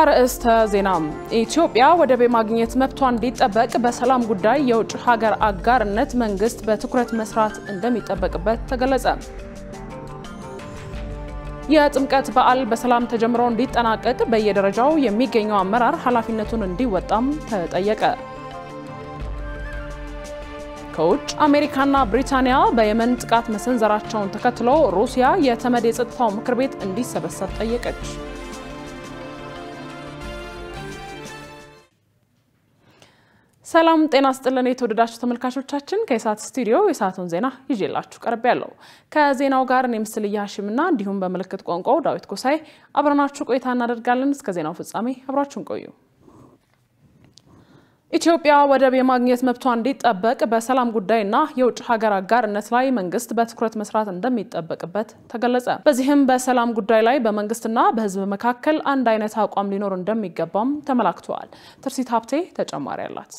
አርዕስተ ዜና። ኢትዮጵያ ወደብ የማግኘት መብቷ እንዲጠበቅ በሰላም ጉዳይ የውጭ ሀገር አጋርነት መንግስት በትኩረት መስራት እንደሚጠበቅበት ተገለጸ። የጥምቀት በዓል በሰላም ተጀምሮ እንዲጠናቀቅ በየደረጃው የሚገኘው አመራር ኃላፊነቱን እንዲወጣም ተጠየቀ። ከውጭ አሜሪካና ብሪታንያ በየመን ጥቃት መሰንዘራቸውን ተከትሎ ሩሲያ የተመድ የጸጥታው ምክር ቤት እንዲሰበሰብ ጠየቀች። ሰላም ጤና ስጥልን። የተወደዳችሁ ተመልካቾቻችን ከኢሳት ስቱዲዮ የሰዓቱን ዜና ይዤላችሁ ቀርብ ያለው ከዜናው ጋር እኔ ምስል እያሽምና እንዲሁም በምልክት ቋንቋው ዳዊት ጎሳይ አብረናችሁ ቆይታ እናደርጋለን። እስከ ዜናው ፍጻሜ አብራችሁን ቆዩ። ኢትዮጵያ ወደብ የማግኘት መብቷ እንዲጠበቅ በሰላም ጉዳይና የውጭ ሀገር አጋርነት ላይ መንግስት በትኩረት መስራት እንደሚጠበቅበት ተገለጸ። በዚህም በሰላም ጉዳይ ላይ በመንግስትና በሕዝብ መካከል አንድ አይነት አቋም ሊኖር እንደሚገባም ተመላክተዋል። ትርሲት ሀብቴ ተጨማሪ አላት።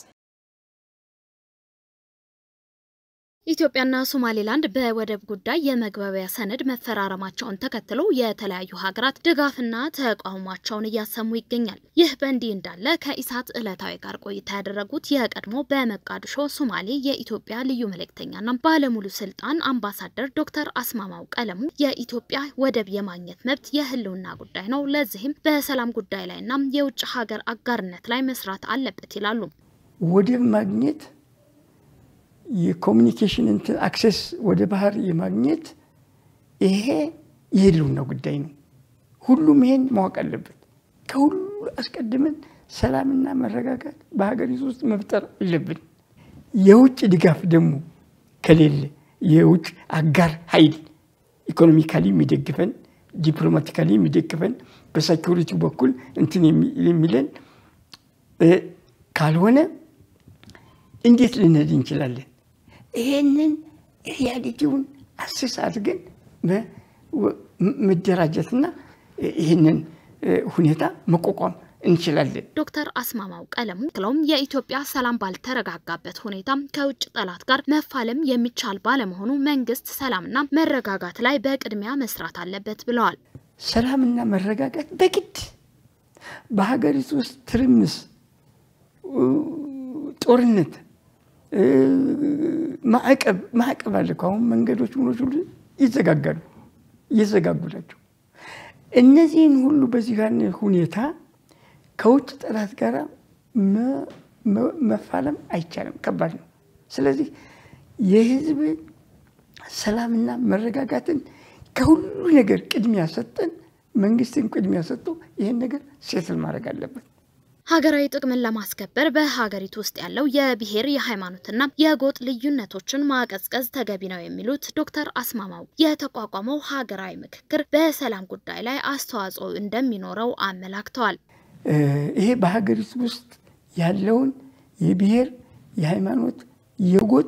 ኢትዮጵያና ሶማሌላንድ በወደብ ጉዳይ የመግባቢያ ሰነድ መፈራረማቸውን ተከትሎ የተለያዩ ሀገራት ድጋፍና ተቃውሟቸውን እያሰሙ ይገኛል። ይህ በእንዲህ እንዳለ ከኢሳት ዕለታዊ ጋር ቆይታ ያደረጉት የቀድሞ በመቃድሾ ሶማሌ የኢትዮጵያ ልዩ መልእክተኛና ባለሙሉ ስልጣን አምባሳደር ዶክተር አስማማው ቀለሙ የኢትዮጵያ ወደብ የማግኘት መብት የህልውና ጉዳይ ነው፣ ለዚህም በሰላም ጉዳይ ላይና የውጭ ሀገር አጋርነት ላይ መስራት አለበት ይላሉ። ወደብ ማግኘት የኮሚኒኬሽን እንትን አክሴስ ወደ ባህር የማግኘት ይሄ የህልውና ጉዳይ ነው። ሁሉም ይሄን ማወቅ አለበት። ከሁሉ አስቀድመን ሰላምና መረጋጋት በሀገሪቱ ውስጥ መፍጠር አለብን። የውጭ ድጋፍ ደግሞ ከሌለ የውጭ አጋር ኃይል ኢኮኖሚካሊ የሚደግፈን፣ ዲፕሎማቲካሊ የሚደግፈን፣ በሴኪሪቲ በኩል እንትን የሚለን ካልሆነ እንዴት ልንሄድ እንችላለን? ይሄንን ሪያሊቲውን አስስ አድርገን መደራጀትና ይህንን ሁኔታ መቋቋም እንችላለን። ዶክተር አስማማው ቀለሙ ክለውም የኢትዮጵያ ሰላም ባልተረጋጋበት ሁኔታ ከውጭ ጠላት ጋር መፋለም የሚቻል ባለመሆኑ መንግስት ሰላምና መረጋጋት ላይ በቅድሚያ መስራት አለበት ብለዋል። ሰላምና መረጋጋት በግድ በሀገሪቱ ውስጥ ትርምስ፣ ጦርነት ማዕቀብ ማዕቀብ አለ። አሁን መንገዶች ምኖች ሁሉ ይዘጋጋሉ እየዘጋጉ ናቸው። እነዚህን ሁሉ በዚህ ሁኔታ ከውጭ ጠላት ጋር መፋለም አይቻልም፣ ከባድ ነው። ስለዚህ የህዝብ ሰላምና መረጋጋትን ከሁሉ ነገር ቅድሚያ ሰጠን፣ መንግስትን ቅድሚያ ሰጥቶ ይህን ነገር ሴትል ማድረግ አለበት። ሀገራዊ ጥቅምን ለማስከበር በሀገሪቱ ውስጥ ያለው የብሔር የሃይማኖትና የጎጥ ልዩነቶችን ማቀዝቀዝ ተገቢ ነው የሚሉት ዶክተር አስማማው የተቋቋመው ሀገራዊ ምክክር በሰላም ጉዳይ ላይ አስተዋጽኦ እንደሚኖረው አመላክተዋል። ይሄ በሀገሪቱ ውስጥ ያለውን የብሔር የሃይማኖት፣ የጎጥ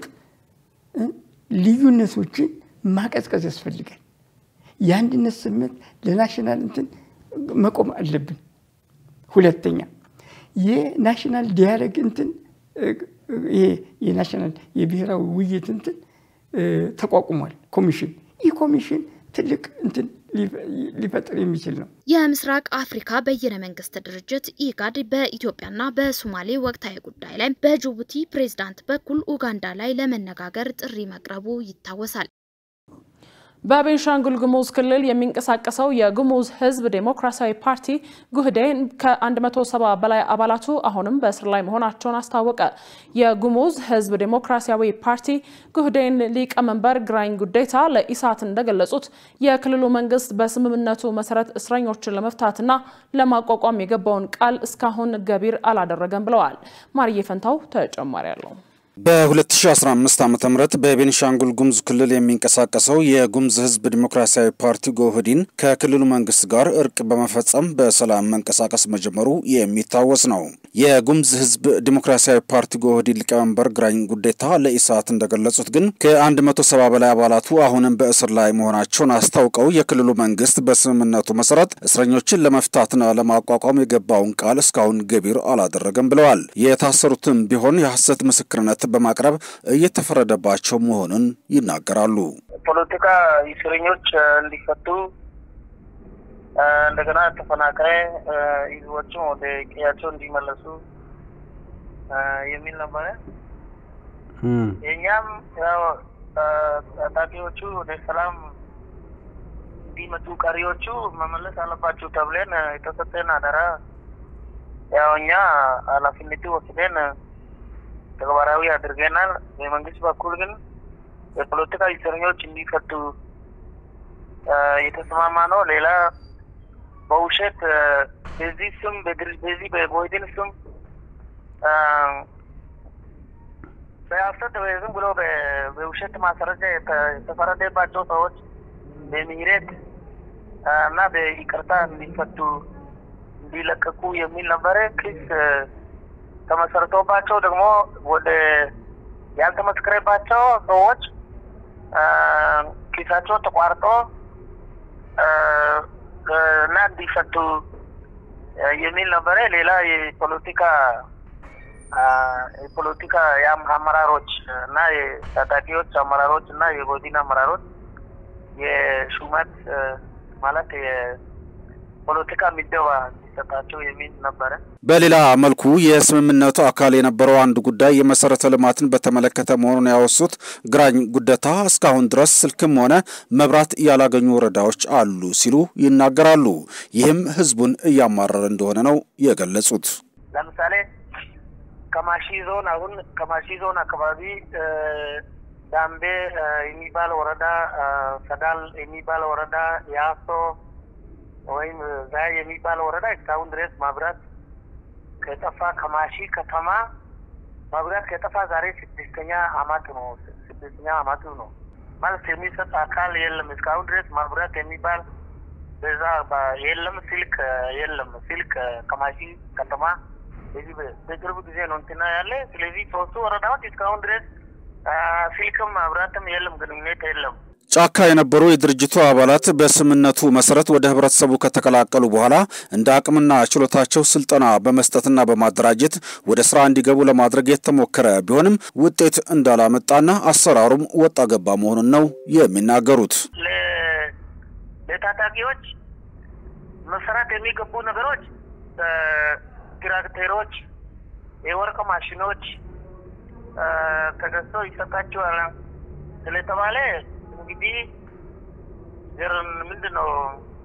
ልዩነቶችን ማቀዝቀዝ ያስፈልጋል። የአንድነት ስሜት ለናሽናል እንትን መቆም አለብን። ሁለተኛ የናሽናል ዲያሎግ እንትን ይሄ የናሽናል የብሔራዊ ውይይት እንትን ተቋቁሟል ኮሚሽን። ይህ ኮሚሽን ትልቅ እንትን ሊፈጥር የሚችል ነው። የምስራቅ አፍሪካ በይነ መንግስት ድርጅት ኢጋድ በኢትዮጵያና በሶማሌ ወቅታዊ ጉዳይ ላይ በጅቡቲ ፕሬዝዳንት በኩል ኡጋንዳ ላይ ለመነጋገር ጥሪ መቅረቡ ይታወሳል። በቤንሻንጉል ጉሙዝ ክልል የሚንቀሳቀሰው የጉሙዝ ሕዝብ ዴሞክራሲያዊ ፓርቲ ጉህዴን ከ170 በላይ አባላቱ አሁንም በእስር ላይ መሆናቸውን አስታወቀ። የጉሙዝ ሕዝብ ዴሞክራሲያዊ ፓርቲ ጉህዴን ሊቀመንበር ግራኝ ጉዴታ ለኢሳት እንደገለጹት የክልሉ መንግስት በስምምነቱ መሰረት እስረኞችን ለመፍታትና ለማቋቋም የገባውን ቃል እስካሁን ገቢር አላደረገም ብለዋል። ማርዬ ፈንታው ተጨማሪ አለው። በ2015 ዓ ም በቤኒሻንጉል ጉሙዝ ክልል የሚንቀሳቀሰው የጉሙዝ ህዝብ ዲሞክራሲያዊ ፓርቲ ጎህዲን ከክልሉ መንግስት ጋር እርቅ በመፈጸም በሰላም መንቀሳቀስ መጀመሩ የሚታወስ ነው። የጉሙዝ ህዝብ ዲሞክራሲያዊ ፓርቲ ጎህዲን ሊቀመንበር ግራኝ ጉዴታ ለኢሳት እንደገለጹት ግን ከ170 በላይ አባላቱ አሁንም በእስር ላይ መሆናቸውን አስታውቀው የክልሉ መንግስት በስምምነቱ መሰረት እስረኞችን ለመፍታትና ለማቋቋም የገባውን ቃል እስካሁን ገቢር አላደረገም ብለዋል። የታሰሩትም ቢሆን የሐሰት ምስክርነት በማቅረብ እየተፈረደባቸው መሆኑን ይናገራሉ። ፖለቲካ እስረኞች እንዲፈቱ እንደገና ተፈናቃይ ህዝቦችም ወደ ቀያቸው እንዲመለሱ የሚል ነበረ። የእኛም ያው ታጣቂዎቹ ወደ ሰላም እንዲመጡ ቀሪዎቹ መመለስ አለባቸው ተብለን የተሰጠን አደራ ያው እኛ ኃላፊነቱ ወስደን ተግባራዊ አድርገናል። የመንግስት በኩል ግን የፖለቲካ እስረኞች እንዲፈቱ የተስማማ ነው። ሌላ በውሸት በዚህ ስም በዚህ በቦይድን ስም በሀሰት ዝም ብሎ በውሸት ማስረጃ የተፈረደባቸው ሰዎች በምህረት እና በይቅርታ እንዲፈቱ እንዲለቀቁ የሚል ነበረ። ክስ ተመሰርቶባቸው ደግሞ ወደ ያልተመስከረባቸው ሰዎች ኪሳቸው ተቋርጦ እና እንዲፈቱ የሚል ነበረ። ሌላ የፖለቲካ የፖለቲካ አመራሮች እና የታጣቂዎች አመራሮች እና የቦዲን አመራሮች የሹመት ማለት የፖለቲካ ምደባ እንዲሰጣቸው የሚል ነበረ። በሌላ መልኩ የስምምነቱ አካል የነበረው አንድ ጉዳይ የመሰረተ ልማትን በተመለከተ መሆኑን ያወሱት ግራኝ ጉደታ እስካሁን ድረስ ስልክም ሆነ መብራት ያላገኙ ወረዳዎች አሉ ሲሉ ይናገራሉ። ይህም ህዝቡን እያማረረ እንደሆነ ነው የገለጹት። ለምሳሌ ከማሺ ዞን አሁን ከማሺ ዞን አካባቢ ዳምቤ የሚባል ወረዳ፣ ሰዳል የሚባል ወረዳ፣ ያሶ ወይም ዛይ የሚባል ወረዳ እስካሁን ድረስ መብራት ከጠፋ ከማሺ ከተማ መብራት ከጠፋ ዛሬ ስድስተኛ አመት ነው። ስድስተኛ አመቱ ነው ማለት የሚሰጥ አካል የለም። እስካሁን ድረስ መብራት የሚባል በዛ የለም። ስልክ የለም። ስልክ ከማሺ ከተማ በዚህ በቅርብ ጊዜ ነው እንትና ያለ። ስለዚህ ሶስቱ ወረዳዎች እስካሁን ድረስ ስልክም መብራትም የለም፣ ግንኙነት የለም። ጫካ የነበሩ የድርጅቱ አባላት በስምምነቱ መሰረት ወደ ህብረተሰቡ ከተቀላቀሉ በኋላ እንደ አቅምና ችሎታቸው ስልጠና በመስጠትና በማደራጀት ወደ ስራ እንዲገቡ ለማድረግ የተሞከረ ቢሆንም ውጤት እንዳላመጣና አሰራሩም ወጣ ገባ መሆኑን ነው የሚናገሩት። ለታጣቂዎች መሰራት የሚገቡ ነገሮች ትራክተሮች፣ የወርቅ ማሽኖች ተገዝተው ይሰጣቸዋል ስለተባለ እንግዲህ ምንድን ነው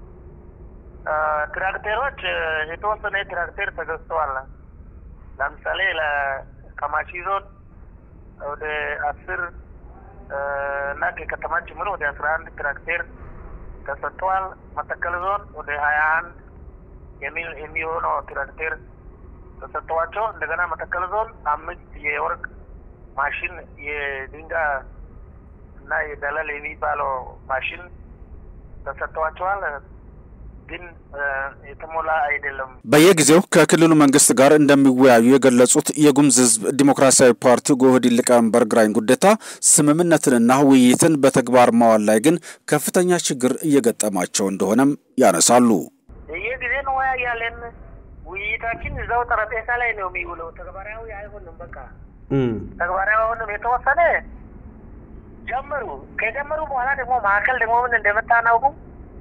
ትራክተሮች የተወሰነ ትራክተር ተገዝተዋል። ለምሳሌ ከማሺ ዞን ወደ አስር እና ከከተማ ጭምር ወደ አስራ አንድ ትራክተር ተሰጥተዋል። መተከል ዞን ወደ ሀያ አንድ የሚሆነው ትራክተር ተሰጥተዋቸው እንደገና መተከል ዞን አምስት የወርቅ ማሽን የድንጋይ እና የደለል የሚባለው ማሽን ተሰጥተዋቸዋል። ግን የተሞላ አይደለም። በየጊዜው ከክልሉ መንግስት ጋር እንደሚወያዩ የገለጹት የጉሙዝ ሕዝብ ዲሞክራሲያዊ ፓርቲ ጎህዴን ሊቀመንበር ግራኝ ጉደታ ስምምነትንና ውይይትን በተግባር ማዋል ላይ ግን ከፍተኛ ችግር እየገጠማቸው እንደሆነም ያነሳሉ። በየጊዜ እንወያያለን። ውይይታችን እዛው ጠረጴዛ ላይ ነው የሚውለው። ተግባራዊ አይሆንም። በቃ ተግባራዊ አይሆንም። የተወሰነ ጀመሩ። ከጀመሩ በኋላ ደግሞ ማዕከል ደግሞ ምን እንደመጣ አናውቁም።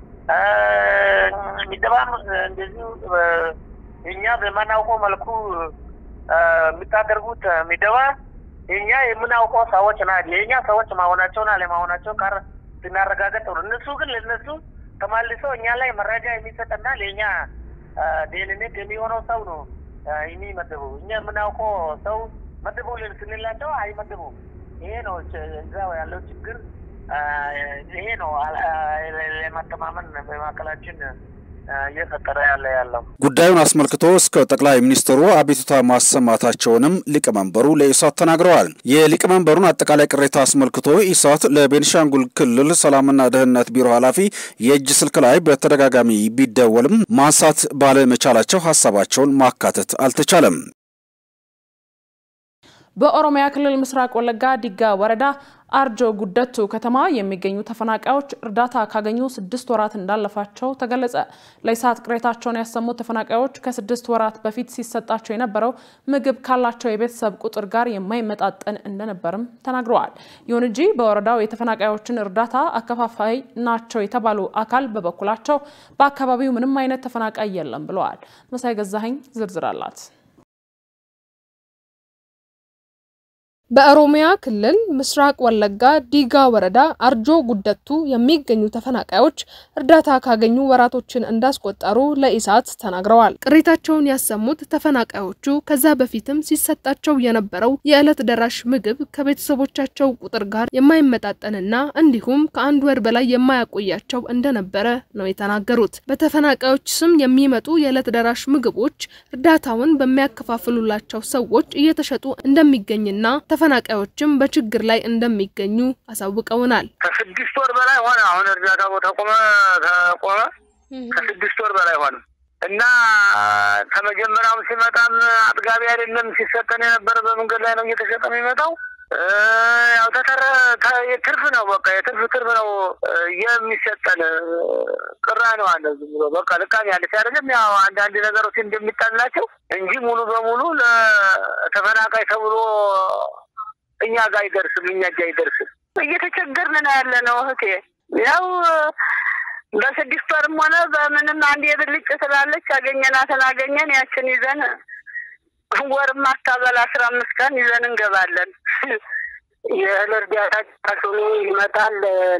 ሚደባም እንደዚሁ እኛ በማናውቀው መልኩ የምታደርጉት ሚደባ እኛ የምናውቀው ሰዎች ና የእኛ ሰዎች መሆናቸውን አለመሆናቸው ጋር ስናረጋገጥ ነው። እነሱ ግን ለእነሱ ተማልሶ እኛ ላይ መረጃ የሚሰጥና ለእኛ ደህንነት የሚሆነው ሰው ነው የሚመድቡ። እኛ የምናውቀው ሰው መድቡልን ስንላቸው አይመድቡም። ይሄ ነው እዛው ያለው ችግር። ይሄ ነው ለመተማመን በመካከላችን እየፈጠረ ያለ ያለው ጉዳዩን አስመልክቶ እስከ ጠቅላይ ሚኒስትሩ አቤቱታ ማሰማታቸውንም ሊቀመንበሩ ለኢሳት ተናግረዋል። የሊቀመንበሩን አጠቃላይ ቅሬታ አስመልክቶ ኢሳት ለቤንሻንጉል ክልል ሰላምና ደህንነት ቢሮ ኃላፊ የእጅ ስልክ ላይ በተደጋጋሚ ቢደወልም ማንሳት ባለመቻላቸው ሀሳባቸውን ማካተት አልተቻለም። በኦሮሚያ ክልል ምስራቅ ወለጋ ዲጋ ወረዳ አርጆ ጉደቱ ከተማ የሚገኙ ተፈናቃዮች እርዳታ ካገኙ ስድስት ወራት እንዳለፋቸው ተገለጸ። ለኢሳት ቅሬታቸውን ያሰሙት ተፈናቃዮች ከስድስት ወራት በፊት ሲሰጣቸው የነበረው ምግብ ካላቸው የቤተሰብ ቁጥር ጋር የማይመጣጠን እንደነበርም ተናግረዋል። ይሁን እንጂ በወረዳው የተፈናቃዮችን እርዳታ አከፋፋይ ናቸው የተባሉ አካል በበኩላቸው በአካባቢው ምንም አይነት ተፈናቃይ የለም ብለዋል። መሳይ ገዛኸኝ ዝርዝር አላት። በኦሮሚያ ክልል ምስራቅ ወለጋ ዲጋ ወረዳ አርጆ ጉደቱ የሚገኙ ተፈናቃዮች እርዳታ ካገኙ ወራቶችን እንዳስቆጠሩ ለኢሳት ተናግረዋል። ቅሬታቸውን ያሰሙት ተፈናቃዮቹ ከዛ በፊትም ሲሰጣቸው የነበረው የዕለት ደራሽ ምግብ ከቤተሰቦቻቸው ቁጥር ጋር የማይመጣጠንና እንዲሁም ከአንድ ወር በላይ የማያቆያቸው እንደነበረ ነው የተናገሩት። በተፈናቃዮች ስም የሚመጡ የዕለት ደራሽ ምግቦች እርዳታውን በሚያከፋፍሉላቸው ሰዎች እየተሸጡ እንደሚገኝና ተፈናቃዮችም በችግር ላይ እንደሚገኙ አሳውቀውናል። ከስድስት ወር በላይ ሆነ። አሁን እርዳታ ተቆመ ተቆመ ከስድስት ወር በላይ ሆነ እና ከመጀመሪያውም ሲመጣም አጥጋቢ አይደለም። ሲሰጠን የነበረ በመንገድ ላይ ነው እየተሸጠ የሚመጣው። ያው ተተረ ትርፍ ነው። በቃ የትርፍ ትርፍ ነው የሚሰጠን። ቅራ ነው አለ ዝም ብሎ በቃ ልቃሚ ያለች አይደለም። ያው አንዳንድ ነገሮች እንደሚጣላቸው እንጂ ሙሉ በሙሉ ለተፈናቃይ ተብሎ እኛ ጋር አይደርስም። እኛ እጅ አይደርስም። እየተቸገርን ነው ያለ ነው እህቴ። ያው በስድስት ወርም ሆነ በምንም አንድ የብልጭ ስላለች ያገኘናትን አገኘን ያችን ይዘን ወርም ማታበል አስራ አምስት ቀን ይዘን እንገባለን። የእህል እርዳታ ራሱኑ ይመጣል።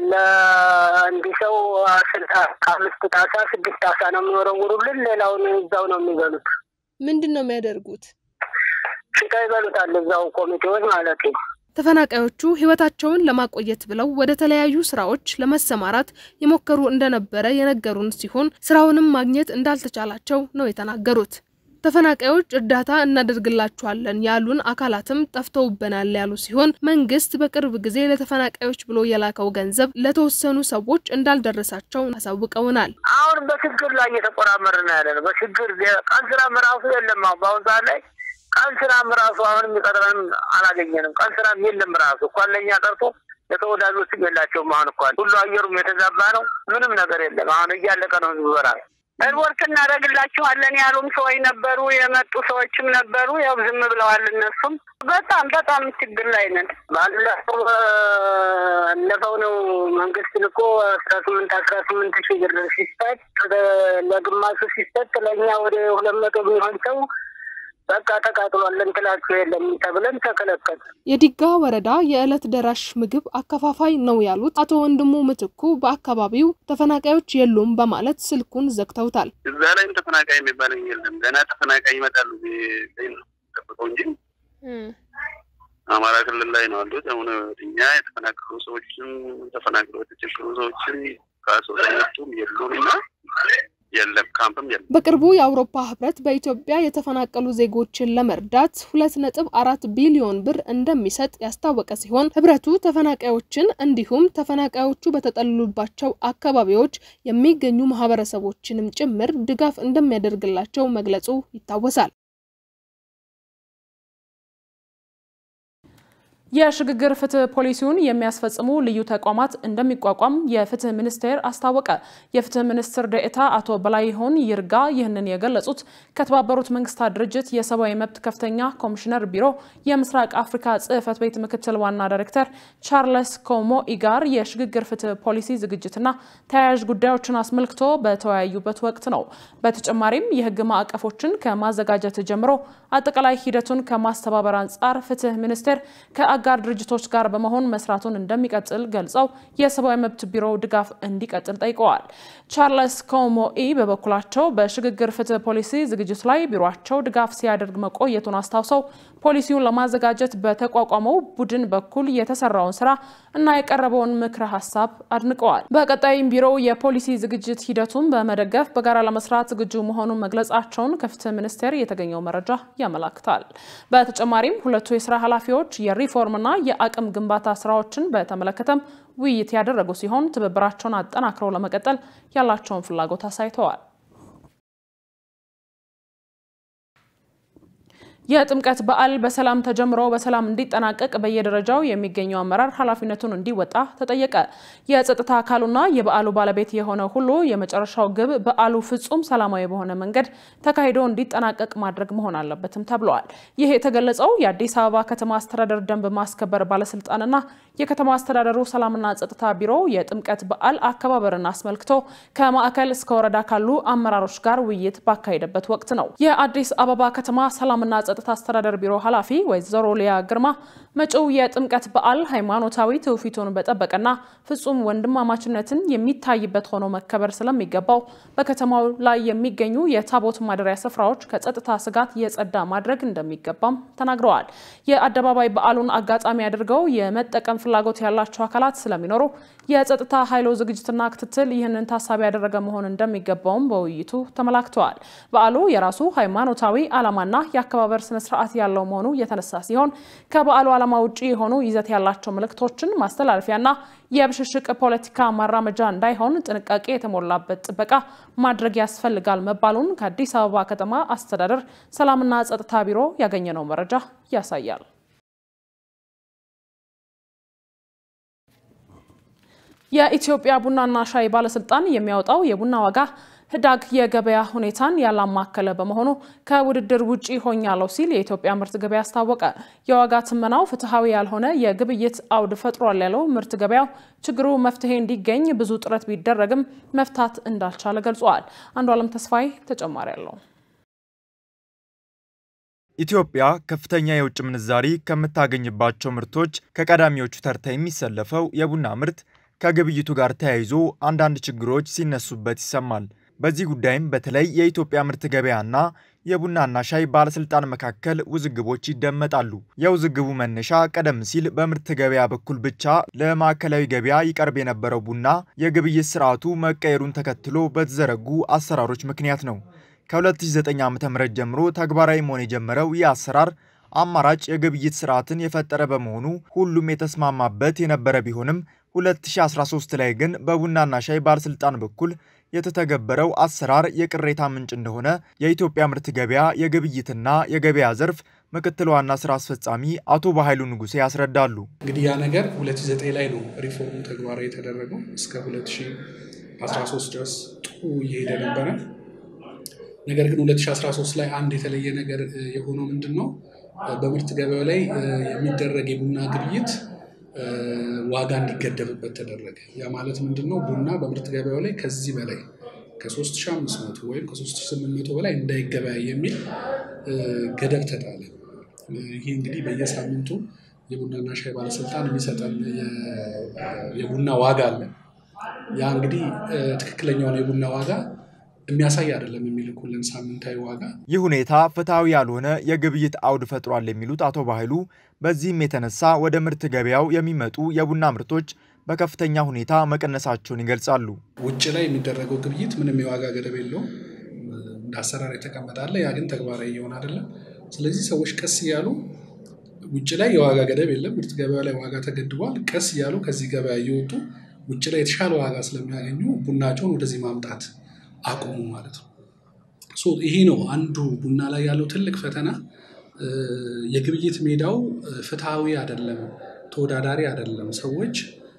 ለአንድ ሰው ከአምስት ጣሳ ስድስት ጣሳ ነው የሚወረውሩልን። ሌላውን እዛው ነው የሚበሉት። ምንድን ነው የሚያደርጉት? ሽታ ይበሉታል እዛው ኮሚቴዎች ማለት ነው። ተፈናቃዮቹ ሕይወታቸውን ለማቆየት ብለው ወደ ተለያዩ ስራዎች ለመሰማራት የሞከሩ እንደነበረ የነገሩን ሲሆን ስራውንም ማግኘት እንዳልተቻላቸው ነው የተናገሩት። ተፈናቃዮች እርዳታ እናደርግላችኋለን ያሉን አካላትም ጠፍተውብናል ያሉ ሲሆን መንግስት በቅርብ ጊዜ ለተፈናቃዮች ብሎ የላከው ገንዘብ ለተወሰኑ ሰዎች እንዳልደረሳቸው አሳውቀውናል። አሁን በችግር ላይ እየተቆራመርን ያለ ነው። በችግር ቀን ስራም ራሱ የለም። አሁን በአሁኑ ሰዓት ላይ ቀን ስራም ራሱ አሁን የሚቀጥረን አላገኘንም። ቀን ስራም የለም ራሱ እንኳን ለእኛ ቀርቶ ለተወዳጆችም የላቸውም። አሁን እንኳን ሁሉ አየሩም የተዛባ ነው። ምንም ነገር የለም። አሁን እያለቀ ነው ህዝቡ በራሱ ሪፖርት እናደርግላችኋለን ያሉም ሰዎች ነበሩ፣ የመጡ ሰዎችም ነበሩ። ያው ዝም ብለዋል። እነሱም በጣም በጣም ችግር ላይ ነን። ባለፈው ባለፈው ነው መንግስት ልኮ አስራ ስምንት አስራ ስምንት ሺህ ብር ሲሰጥ ለግማሹ ሲሰጥ ለእኛ ወደ ሁለት መቶ የሚሆን ሰው በቃ ተቃጥሏል እንትላችሁ የለም ተብለን ተከለከል። የዲጋ ወረዳ የዕለት ደራሽ ምግብ አከፋፋይ ነው ያሉት አቶ ወንድሙ ምትኩ በአካባቢው ተፈናቃዮች የሉም በማለት ስልኩን ዘግተውታል። እዛ ላይም ተፈናቃይ የሚባል የለም። ገና ተፈናቃይ ይመጣሉ ነው ጠብቀው እንጂ አማራ ክልል ላይ ነው አሉት። አሁን እኛ የተፈናቀሉ ሰዎችም ተፈናቅለው የተቸገሩ ሰዎችም ከሰው መጡም የሉም እና የለም ካምፕም የለም። በቅርቡ የአውሮፓ ህብረት በኢትዮጵያ የተፈናቀሉ ዜጎችን ለመርዳት ሁለት ነጥብ አራት ቢሊዮን ብር እንደሚሰጥ ያስታወቀ ሲሆን ህብረቱ ተፈናቃዮችን እንዲሁም ተፈናቃዮቹ በተጠለሉባቸው አካባቢዎች የሚገኙ ማህበረሰቦችንም ጭምር ድጋፍ እንደሚያደርግላቸው መግለጹ ይታወሳል። የሽግግር ፍትህ ፖሊሲውን የሚያስፈጽሙ ልዩ ተቋማት እንደሚቋቋም የፍትህ ሚኒስቴር አስታወቀ። የፍትህ ሚኒስትር ዴኤታ አቶ በላይሆን ይርጋ ይህንን የገለጹት ከተባበሩት መንግስታት ድርጅት የሰብአዊ መብት ከፍተኛ ኮሚሽነር ቢሮ የምስራቅ አፍሪካ ጽህፈት ቤት ምክትል ዋና ዳይሬክተር ቻርለስ ኮሞኢ ጋር የሽግግር ፍትህ ፖሊሲ ዝግጅትና ተያያዥ ጉዳዮችን አስመልክቶ በተወያዩበት ወቅት ነው። በተጨማሪም የህግ ማዕቀፎችን ከማዘጋጀት ጀምሮ አጠቃላይ ሂደቱን ከማስተባበር አንጻር ፍትህ ሚኒስቴር አጋር ድርጅቶች ጋር በመሆን መስራቱን እንደሚቀጥል ገልጸው የሰብአዊ መብት ቢሮው ድጋፍ እንዲቀጥል ጠይቀዋል። ቻርለስ ኮሞኢ በበኩላቸው በሽግግር ፍትህ ፖሊሲ ዝግጅት ላይ ቢሮቸው ድጋፍ ሲያደርግ መቆየቱን አስታውሰው ፖሊሲውን ለማዘጋጀት በተቋቋመው ቡድን በኩል የተሰራውን ስራ እና የቀረበውን ምክረ ሀሳብ አድንቀዋል። በቀጣይም ቢሮው የፖሊሲ ዝግጅት ሂደቱን በመደገፍ በጋራ ለመስራት ዝግጁ መሆኑን መግለጻቸውን ከፍትህ ሚኒስቴር የተገኘው መረጃ ያመላክታል። በተጨማሪም ሁለቱ የስራ ኃላፊዎች የሪፎርምና የአቅም ግንባታ ስራዎችን በተመለከተም ውይይት ያደረጉ ሲሆን ትብብራቸውን አጠናክረው ለመቀጠል ያላቸውን ፍላጎት አሳይተዋል። የጥምቀት በዓል በሰላም ተጀምሮ በሰላም እንዲጠናቀቅ በየደረጃው የሚገኘው አመራር ኃላፊነቱን እንዲወጣ ተጠየቀ። የጸጥታ አካሉና የበዓሉ ባለቤት የሆነ ሁሉ የመጨረሻው ግብ በዓሉ ፍጹም ሰላማዊ በሆነ መንገድ ተካሂዶ እንዲጠናቀቅ ማድረግ መሆን አለበትም ተብለዋል። ይህ የተገለጸው የአዲስ አበባ ከተማ አስተዳደር ደንብ ማስከበር ባለስልጣንና የከተማ አስተዳደሩ ሰላምና ጸጥታ ቢሮ የጥምቀት በዓል አከባበርን አስመልክቶ ከማዕከል እስከ ወረዳ ካሉ አመራሮች ጋር ውይይት ባካሄደበት ወቅት ነው። የአዲስ አበባ ከተማ ሰላምና ጸጥታ አስተዳደር ቢሮ ኃላፊ ወይዘሮ ሊያ ግርማ መጪው የጥምቀት በዓል ሃይማኖታዊ ትውፊቱን በጠበቀና ፍጹም ወንድማማችነትን የሚታይበት ሆኖ መከበር ስለሚገባው በከተማው ላይ የሚገኙ የታቦት ማደሪያ ስፍራዎች ከጸጥታ ስጋት የጸዳ ማድረግ እንደሚገባም ተናግረዋል። የአደባባይ በዓሉን አጋጣሚ አድርገው የመጠቀም ፍላጎት ያላቸው አካላት ስለሚኖሩ የጸጥታ ኃይሎ ዝግጅትና ክትትል ይህንን ታሳቢ ያደረገ መሆን እንደሚገባውም በውይይቱ ተመላክተዋል። በዓሉ የራሱ ሃይማኖታዊ ዓላማና የአከባበር ስነስርዓት ያለው መሆኑ የተነሳ ሲሆን ከበዓሉ ዓላማ ውጭ የሆኑ ይዘት ያላቸው መልእክቶችን ማስተላለፊያና የብሽሽቅ ፖለቲካ ማራመጃ እንዳይሆን ጥንቃቄ የተሞላበት ጥበቃ ማድረግ ያስፈልጋል መባሉን ከአዲስ አበባ ከተማ አስተዳደር ሰላምና ጸጥታ ቢሮ ያገኘነው መረጃ ያሳያል። የኢትዮጵያ ቡናና ሻይ ባለስልጣን የሚያወጣው የቡና ዋጋ ህዳግ የገበያ ሁኔታን ያላማከለ በመሆኑ ከውድድር ውጪ ሆኛለሁ ሲል የኢትዮጵያ ምርት ገበያ አስታወቀ። የዋጋ ትመናው ፍትሐዊ ያልሆነ የግብይት አውድ ፈጥሯል ያለው ምርት ገበያው ችግሩ መፍትሄ እንዲገኝ ብዙ ጥረት ቢደረግም መፍታት እንዳልቻለ ገልጿል። አንዱ አለም ተስፋዬ ተጨማሪ አለው። ኢትዮጵያ ከፍተኛ የውጭ ምንዛሪ ከምታገኝባቸው ምርቶች ከቀዳሚዎቹ ተርታ የሚሰለፈው የቡና ምርት ከግብይቱ ጋር ተያይዞ አንዳንድ ችግሮች ሲነሱበት ይሰማል። በዚህ ጉዳይም በተለይ የኢትዮጵያ ምርት ገበያና የቡናና ሻይ ባለስልጣን መካከል ውዝግቦች ይደመጣሉ። የውዝግቡ መነሻ ቀደም ሲል በምርት ገበያ በኩል ብቻ ለማዕከላዊ ገበያ ይቀርብ የነበረው ቡና የግብይት ስርዓቱ መቀየሩን ተከትሎ በተዘረጉ አሰራሮች ምክንያት ነው። ከ2009 ዓ.ም ጀምሮ ተግባራዊ መሆን የጀመረው ይህ አሰራር አማራጭ የግብይት ስርዓትን የፈጠረ በመሆኑ ሁሉም የተስማማበት የነበረ ቢሆንም 2013 ላይ ግን በቡናና ሻይ ባለስልጣን በኩል የተተገበረው አሰራር የቅሬታ ምንጭ እንደሆነ የኢትዮጵያ ምርት ገበያ የግብይትና የገበያ ዘርፍ ምክትል ዋና ስራ አስፈጻሚ አቶ በኃይሉ ንጉሴ ያስረዳሉ። እንግዲህ ያ ነገር 2009 ላይ ነው ሪፎርሙ ተግባራዊ የተደረገው። እስከ 2013 ድረስ ጥሩ እየሄደ ነበረ። ነገር ግን 2013 ላይ አንድ የተለየ ነገር የሆነው ምንድን ነው? በምርት ገበያው ላይ የሚደረግ የቡና ግብይት ዋጋ እንዲገደብበት ተደረገ። ያ ማለት ምንድን ነው? ቡና በምርት ገበያው ላይ ከዚህ በላይ ከ3500 ወይም ከ3800 በላይ እንዳይገበያይ የሚል ገደብ ተጣለ። ይህ እንግዲህ በየሳምንቱ የቡናና ሻይ ባለስልጣን የሚሰጠን የቡና ዋጋ አለ። ያ እንግዲህ ትክክለኛውን የቡና ዋጋ የሚያሳይ አይደለም የሚልኩልን ሳምንታዊ ዋጋ። ይህ ሁኔታ ፍትሐዊ ያልሆነ የግብይት አውድ ፈጥሯል የሚሉት አቶ ባህሉ በዚህም የተነሳ ወደ ምርት ገበያው የሚመጡ የቡና ምርቶች በከፍተኛ ሁኔታ መቀነሳቸውን ይገልጻሉ። ውጭ ላይ የሚደረገው ግብይት ምንም የዋጋ ገደብ የለውም፣ እንደ አሰራር የተቀመጣለ። ያ ግን ተግባራዊ እየሆነ አይደለም። ስለዚህ ሰዎች ቀስ እያሉ ውጭ ላይ የዋጋ ገደብ የለም፣ ምርት ገበያ ላይ ዋጋ ተገድቧል። ቀስ እያሉ ከዚህ ገበያ እየወጡ ውጭ ላይ የተሻለ ዋጋ ስለሚያገኙ ቡናቸውን ወደዚህ ማምጣት አቁሙ ማለት ነው። ይሄ ነው አንዱ ቡና ላይ ያለው ትልቅ ፈተና። የግብይት ሜዳው ፍትሐዊ አይደለም፣ ተወዳዳሪ አይደለም። ሰዎች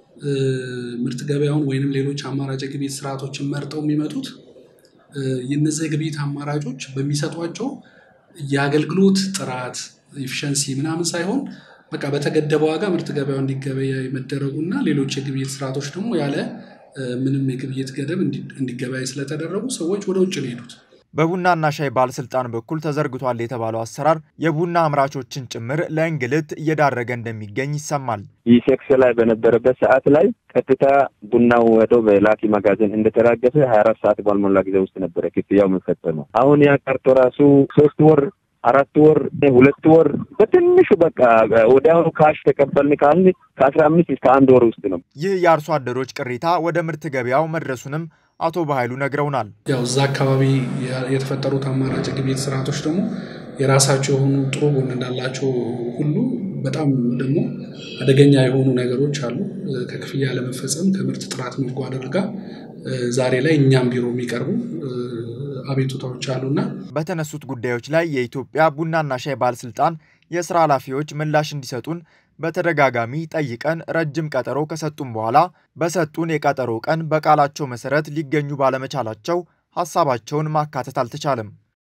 ምርት ገበያውን ወይንም ሌሎች አማራጭ የግብይት ስርዓቶችን መርጠው የሚመጡት የነዚህ የግብይት አማራጮች በሚሰጧቸው የአገልግሎት ጥራት ኢፊሸንሲ ምናምን ሳይሆን በቃ በተገደበ ዋጋ ምርት ገበያው እንዲገበያ መደረጉ እና ሌሎች የግብይት ስርዓቶች ደግሞ ያለ ምንም የግብይት ገደብ እንዲገበያይ ስለተደረጉ ሰዎች ወደ ውጭ ነው የሄዱት። በቡናና ሻይ ባለስልጣን በኩል ተዘርግቷል የተባለው አሰራር የቡና አምራቾችን ጭምር ለእንግልት እየዳረገ እንደሚገኝ ይሰማል። ይህ ሴክስ ላይ በነበረበት ሰዓት ላይ ቀጥታ ቡናው ወደው በላኪ መጋዘን እንደተራገፈ ሀያ አራት ሰዓት ባልሞላ ጊዜ ውስጥ ነበረ ክፍያው የሚፈጸመው። አሁን ያ ቀርቶ ራሱ ሶስት ወር አራት ወር ሁለት ወር በትንሹ በቃ ወዲያውኑ ካሽ ተቀበልን ካልን ከአስራ አምስት እስከ አንድ ወር ውስጥ ነው። ይህ የአርሶ አደሮች ቅሬታ ወደ ምርት ገበያው መድረሱንም አቶ በኃይሉ ነግረውናል። ያው እዛ አካባቢ የተፈጠሩት አማራጭ ግብይት ስርዓቶች ደግሞ የራሳቸው የሆኑ ጥሩ ጎን እንዳላቸው ሁሉ በጣም ደግሞ አደገኛ የሆኑ ነገሮች አሉ። ከክፍያ ለመፈጸም ከምርት ጥራት መጓደል ጋር ዛሬ ላይ እኛም ቢሮ የሚቀርቡ አቤቱታዎች አሉና በተነሱት ጉዳዮች ላይ የኢትዮጵያ ቡናና ሻይ ባለስልጣን የስራ ኃላፊዎች ምላሽ እንዲሰጡን በተደጋጋሚ ጠይቀን ረጅም ቀጠሮ ከሰጡን በኋላ በሰጡን የቀጠሮ ቀን በቃላቸው መሰረት ሊገኙ ባለመቻላቸው ሀሳባቸውን ማካተት አልተቻለም።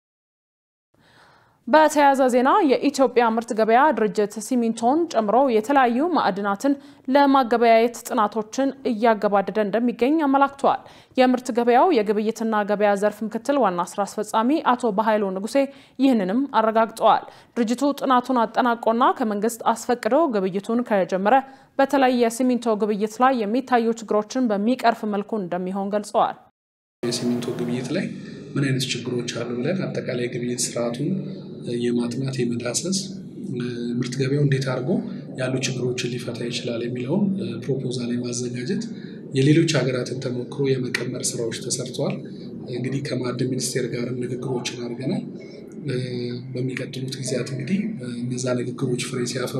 በተያያዘ ዜና የኢትዮጵያ ምርት ገበያ ድርጅት ሲሚንቶን ጨምሮ የተለያዩ ማዕድናትን ለማገበያየት ጥናቶችን እያገባደደ እንደሚገኝ አመላክተዋል። የምርት ገበያው የግብይትና ገበያ ዘርፍ ምክትል ዋና ስራ አስፈጻሚ አቶ በኃይሉ ንጉሴ ይህንንም አረጋግጠዋል። ድርጅቱ ጥናቱን አጠናቆና ከመንግስት አስፈቅዶ ግብይቱን ከጀመረ በተለይ የሲሚንቶ ግብይት ላይ የሚታዩ ችግሮችን በሚቀርፍ መልኩ እንደሚሆን ገልጸዋል። የሲሚንቶ ግብይት ላይ ምን አይነት ችግሮች አሉ ብለን አጠቃላይ ግብይት ስርዓቱን የማጥናት የመዳሰስ ምርት ገበያው እንዴት አድርጎ ያሉ ችግሮችን ሊፈታ ይችላል የሚለውን ፕሮፖዛል የማዘጋጀት የሌሎች ሀገራትን ተሞክሮ የመቀመር ስራዎች ተሰርተዋል። እንግዲህ ከማዕድን ሚኒስቴር ጋርም ንግግሮችን አድርገናል። በሚቀጥሉት ጊዜያት እንግዲህ እነዛ ንግግሮች ፍሬ ሲያፈሩ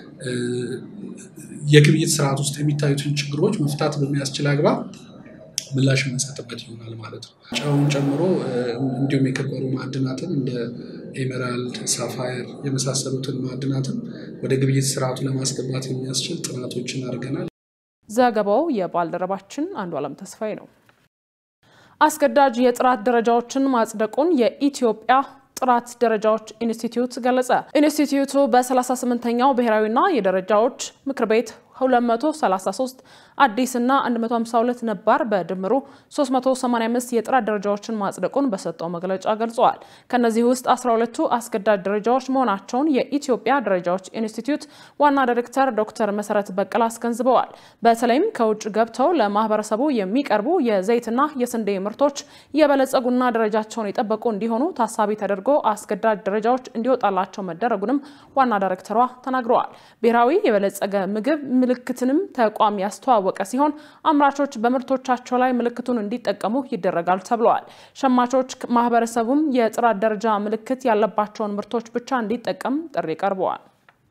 የግብይት ስርዓት ውስጥ የሚታዩትን ችግሮች መፍታት በሚያስችል አግባብ ምላሽ የምንሰጥበት ይሆናል ማለት ነው። ጨውን ጨምሮ እንዲሁም የከበሩ ማዕድናትን እንደ ኤሜራልድ፣ ሳፋየር የመሳሰሉትን ማዕድናትን ወደ ግብይት ስርዓቱ ለማስገባት የሚያስችል ጥናቶችን አድርገናል። ዘገባው የባልደረባችን አንዱ አለም ተስፋዬ ነው። አስገዳጅ የጥራት ደረጃዎችን ማጽደቁን የኢትዮጵያ ጥራት ደረጃዎች ኢንስቲትዩት ገለጸ። ኢንስቲትዩቱ በ38ኛው ብሔራዊና የደረጃዎች ምክር ቤት 233 አዲስ እና 152 ነባር በድምሩ 385 የጥራት ደረጃዎችን ማጽደቁን በሰጠው መግለጫ ገልጸዋል። ከነዚህ ውስጥ 12ቱ አስገዳጅ ደረጃዎች መሆናቸውን የኢትዮጵያ ደረጃዎች ኢንስቲትዩት ዋና ዳይሬክተር ዶክተር መሰረት በቀለ አስገንዝበዋል። በተለይም ከውጭ ገብተው ለማህበረሰቡ የሚቀርቡ የዘይትና የስንዴ ምርቶች የበለጸጉና ደረጃቸውን የጠበቁ እንዲሆኑ ታሳቢ ተደርጎ አስገዳጅ ደረጃዎች እንዲወጣላቸው መደረጉንም ዋና ዳይሬክተሯ ተናግረዋል። ብሔራዊ የበለጸገ ምግብ ምልክትንም ተቋም ያስተዋወቀ ሲሆን አምራቾች በምርቶቻቸው ላይ ምልክቱን እንዲጠቀሙ ይደረጋል ተብለዋል። ሸማቾች ማህበረሰቡም የጥራት ደረጃ ምልክት ያለባቸውን ምርቶች ብቻ እንዲጠቀም ጥሪ ቀርበዋል።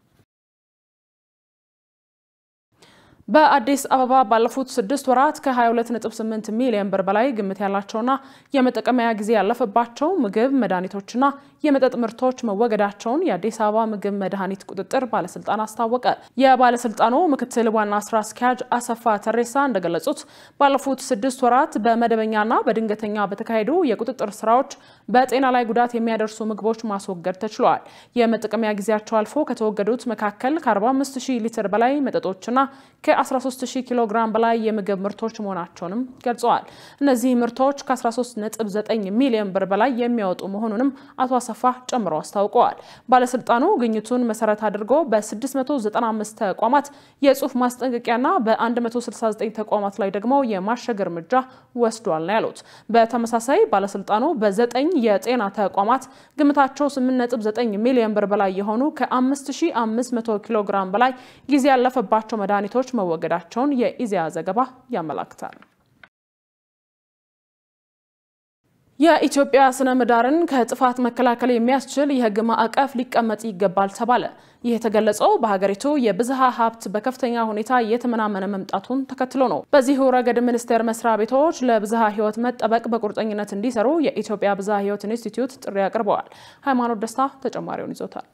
በአዲስ አበባ ባለፉት ስድስት ወራት ከ22.8 ሚሊዮን ብር በላይ ግምት ያላቸውና የመጠቀሚያ ጊዜ ያለፈባቸው ምግብ፣ መድኃኒቶችና የመጠጥ ምርቶች መወገዳቸውን የአዲስ አበባ ምግብ መድኃኒት ቁጥጥር ባለስልጣን አስታወቀ። የባለስልጣኑ ምክትል ዋና ስራ አስኪያጅ አሰፋ ተሬሳ እንደገለጹት ባለፉት ስድስት ወራት በመደበኛና በድንገተኛ በተካሄዱ የቁጥጥር ስራዎች በጤና ላይ ጉዳት የሚያደርሱ ምግቦች ማስወገድ ተችሏል። የመጠቀሚያ ጊዜያቸው አልፎ ከተወገዱት መካከል ከ45 ሺህ ሊትር በላይ መጠጦችና ከ13000 ኪሎ ግራም በላይ የምግብ ምርቶች መሆናቸውንም ገልጸዋል። እነዚህ ምርቶች ከ13.9 ሚሊዮን ብር በላይ የሚያወጡ መሆኑንም አቶ አሰፋ ጨምረው አስታውቀዋል። ባለስልጣኑ ግኝቱን መሰረት አድርጎ በ695 ተቋማት የጽሁፍ ማስጠንቀቂያና በ169 ተቋማት ላይ ደግሞ የማሸግ እርምጃ ወስዷል ነው ያሉት። በተመሳሳይ ባለስልጣኑ በዘጠኝ የጤና ተቋማት ግምታቸው 8.9 ሚሊዮን ብር በላይ የሆኑ ከ5500 ኪሎ ግራም በላይ ጊዜ ያለፈባቸው መድኃኒቶች መወገዳቸውን የኢዜአ ዘገባ ያመላክታል። የኢትዮጵያ ስነ ምህዳርን ከጥፋት መከላከል የሚያስችል የሕግ ማዕቀፍ ሊቀመጥ ይገባል ተባለ። ይህ የተገለጸው በሀገሪቱ የብዝሃ ሀብት በከፍተኛ ሁኔታ እየተመናመነ መምጣቱን ተከትሎ ነው። በዚሁ ረገድ ሚኒስቴር መስሪያ ቤቶች ለብዝሃ ሕይወት መጠበቅ በቁርጠኝነት እንዲሰሩ የኢትዮጵያ ብዝሃ ሕይወት ኢንስቲትዩት ጥሪ አቅርበዋል። ሃይማኖት ደስታ ተጨማሪውን ይዞታል።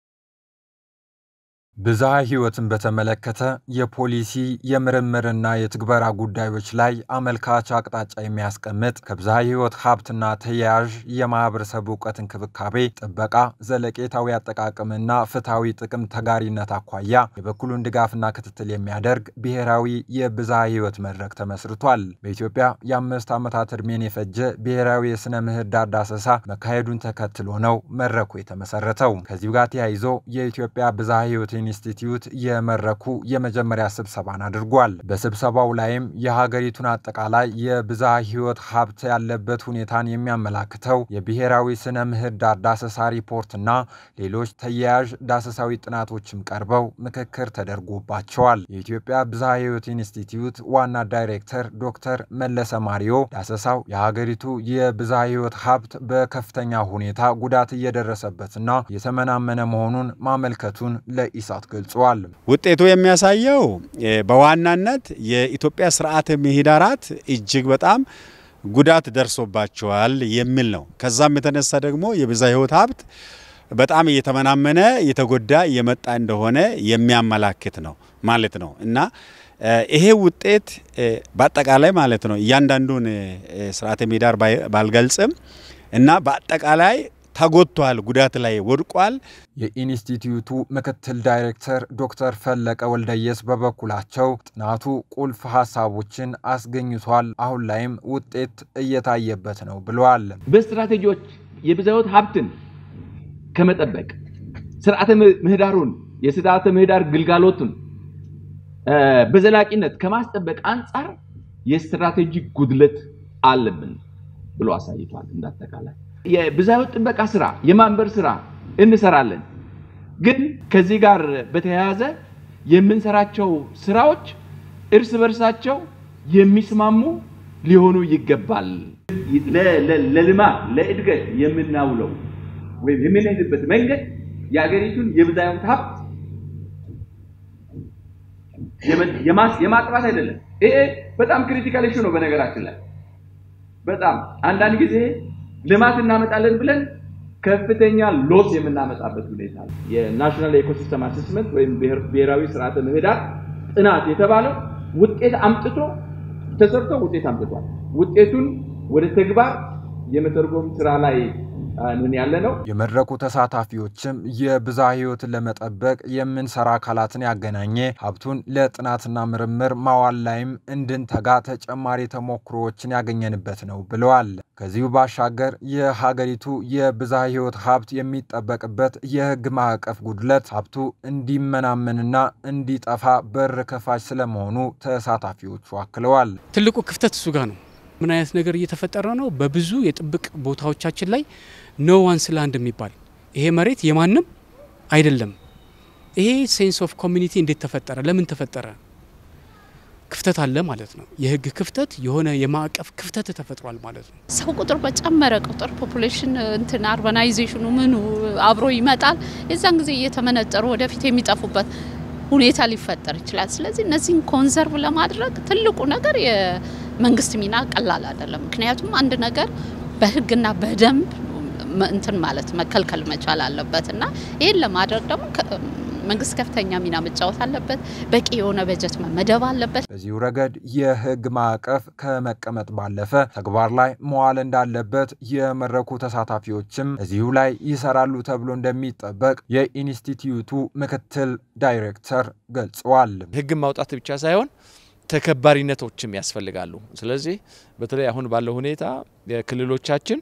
ብዝሃ ሕይወትን በተመለከተ የፖሊሲ የምርምርና የትግበራ ጉዳዮች ላይ አመልካች አቅጣጫ የሚያስቀምጥ ከብዝሃ ሕይወት ሀብትና ተያያዥ የማህበረሰብ እውቀት እንክብካቤ፣ ጥበቃ፣ ዘለቄታዊ አጠቃቀምና ፍትሐዊ ጥቅም ተጋሪነት አኳያ የበኩሉን ድጋፍና ክትትል የሚያደርግ ብሔራዊ የብዝሃ ሕይወት መድረክ ተመስርቷል። በኢትዮጵያ የአምስት ዓመታት ዕድሜን የፈጀ ብሔራዊ የሥነ ምህዳር ዳሰሳ መካሄዱን ተከትሎ ነው መድረኩ የተመሰረተው። ከዚሁ ጋር ተያይዞ የኢትዮጵያ ብዝሃ ሕይወት ኢንስቲትዩት የመድረኩ የመጀመሪያ ስብሰባን አድርጓል። በስብሰባው ላይም የሀገሪቱን አጠቃላይ የብዝሃ ሕይወት ሀብት ያለበት ሁኔታን የሚያመላክተው የብሔራዊ ስነ ምህዳር ዳሰሳ ሪፖርትና ሌሎች ተያያዥ ዳሰሳዊ ጥናቶችም ቀርበው ምክክር ተደርጎባቸዋል። የኢትዮጵያ ብዝሃ ሕይወት ኢንስቲትዩት ዋና ዳይሬክተር ዶክተር መለሰ ማሪዮ ዳሰሳው የሀገሪቱ የብዝሃ ሕይወት ሀብት በከፍተኛ ሁኔታ ጉዳት እየደረሰበትና የተመናመነ መሆኑን ማመልከቱን ለኢሳ ገልጸዋል። ውጤቱ የሚያሳየው በዋናነት የኢትዮጵያ ስርዓተ ምህዳራት እጅግ በጣም ጉዳት ደርሶባቸዋል የሚል ነው። ከዛም የተነሳ ደግሞ የብዝሃ ሕይወት ሀብት በጣም እየተመናመነ እየተጎዳ እየመጣ እንደሆነ የሚያመላክት ነው ማለት ነው እና ይሄ ውጤት በአጠቃላይ ማለት ነው እያንዳንዱን ስርዓተ ምህዳር ባልገልጽም እና በአጠቃላይ ተጎድቷል፣ ጉዳት ላይ ወድቋል። የኢንስቲትዩቱ ምክትል ዳይሬክተር ዶክተር ፈለቀ ወልደየስ በበኩላቸው ጥናቱ ቁልፍ ሀሳቦችን አስገኝቷል፣ አሁን ላይም ውጤት እየታየበት ነው ብለዋል። በስትራቴጂዎች የብዝሃ ሕይወት ሀብትን ከመጠበቅ ስርዓተ ምህዳሩን የስርዓተ ምህዳር ግልጋሎቱን በዘላቂነት ከማስጠበቅ አንጻር የስትራቴጂ ጉድለት አለብን ብሎ አሳይቷል። እንዳጠቃላይ የብዝሃ ሕይወት ጥበቃ ስራ የማንበር ስራ እንሰራለን። ግን ከዚህ ጋር በተያያዘ የምንሰራቸው ስራዎች እርስ በርሳቸው የሚስማሙ ሊሆኑ ይገባል። ለልማት ለእድገት የምናውለው ወይም የምንሄድበት መንገድ የሀገሪቱን የብዝሃ ሕይወት ሀብት የማጥፋት አይደለም። ይሄ በጣም ክሪቲካል ኢሹ ነው። በነገራችን ላይ በጣም አንዳንድ ጊዜ ልማት እናመጣለን ብለን ከፍተኛ ሎስ የምናመጣበት ሁኔታ ነው። የናሽናል ኢኮሲስተም አሴስመንት ወይም ብሔራዊ ስርዓተ ምህዳር ጥናት የተባለው ውጤት አምጥቶ ተሰርቶ ውጤት አምጥቷል። ውጤቱን ወደ ተግባር የመተርጎም ስራ ላይ ምን ያለ ነው። የመድረኩ ተሳታፊዎችም የብዝሃ ሕይወትን ለመጠበቅ የምንሰራ አካላትን ያገናኘ ሀብቱን ለጥናትና ምርምር ማዋል ላይም እንድንተጋ ተጨማሪ ተሞክሮዎችን ያገኘንበት ነው ብለዋል። ከዚሁ ባሻገር የሀገሪቱ የብዝሃ ሕይወት ሀብት የሚጠበቅበት የሕግ ማዕቀፍ ጉድለት ሀብቱ እንዲመናመንና እንዲጠፋ በር ከፋች ስለመሆኑ ተሳታፊዎቹ አክለዋል። ትልቁ ክፍተት እሱ ጋር ነው። ምን አይነት ነገር እየተፈጠረ ነው? በብዙ የጥብቅ ቦታዎቻችን ላይ ኖ ዋንስ ላንድ የሚባል ይሄ መሬት የማንም አይደለም። ይሄ ሴንስ ኦፍ ኮሚኒቲ እንዴት ተፈጠረ? ለምን ተፈጠረ? ክፍተት አለ ማለት ነው። የህግ ክፍተት፣ የሆነ የማዕቀፍ ክፍተት ተፈጥሯል ማለት ነው። ሰው ቁጥር በጨመረ ቁጥር ፖፑሌሽን እንትን አርባናይዜሽኑ ምኑ አብሮ ይመጣል። የዛን ጊዜ እየተመነጠሩ ወደፊት የሚጠፉበት ሁኔታ ሊፈጠር ይችላል። ስለዚህ እነዚህን ኮንዘርቭ ለማድረግ ትልቁ ነገር የመንግስት ሚና ቀላል አይደለም። ምክንያቱም አንድ ነገር በህግና በደንብ እንትን ማለት መከልከል መቻል አለበት እና ይህን ለማድረግ ደግሞ መንግስት ከፍተኛ ሚና መጫወት አለበት። በቂ የሆነ በጀት መመደብ አለበት። በዚሁ ረገድ የህግ ማዕቀፍ ከመቀመጥ ባለፈ ተግባር ላይ መዋል እንዳለበት የመድረኩ ተሳታፊዎችም እዚሁ ላይ ይሰራሉ ተብሎ እንደሚጠበቅ የኢንስቲትዩቱ ምክትል ዳይሬክተር ገልጸዋል። ህግን ማውጣት ብቻ ሳይሆን ተከባሪነቶችም ያስፈልጋሉ። ስለዚህ በተለይ አሁን ባለው ሁኔታ ክልሎቻችን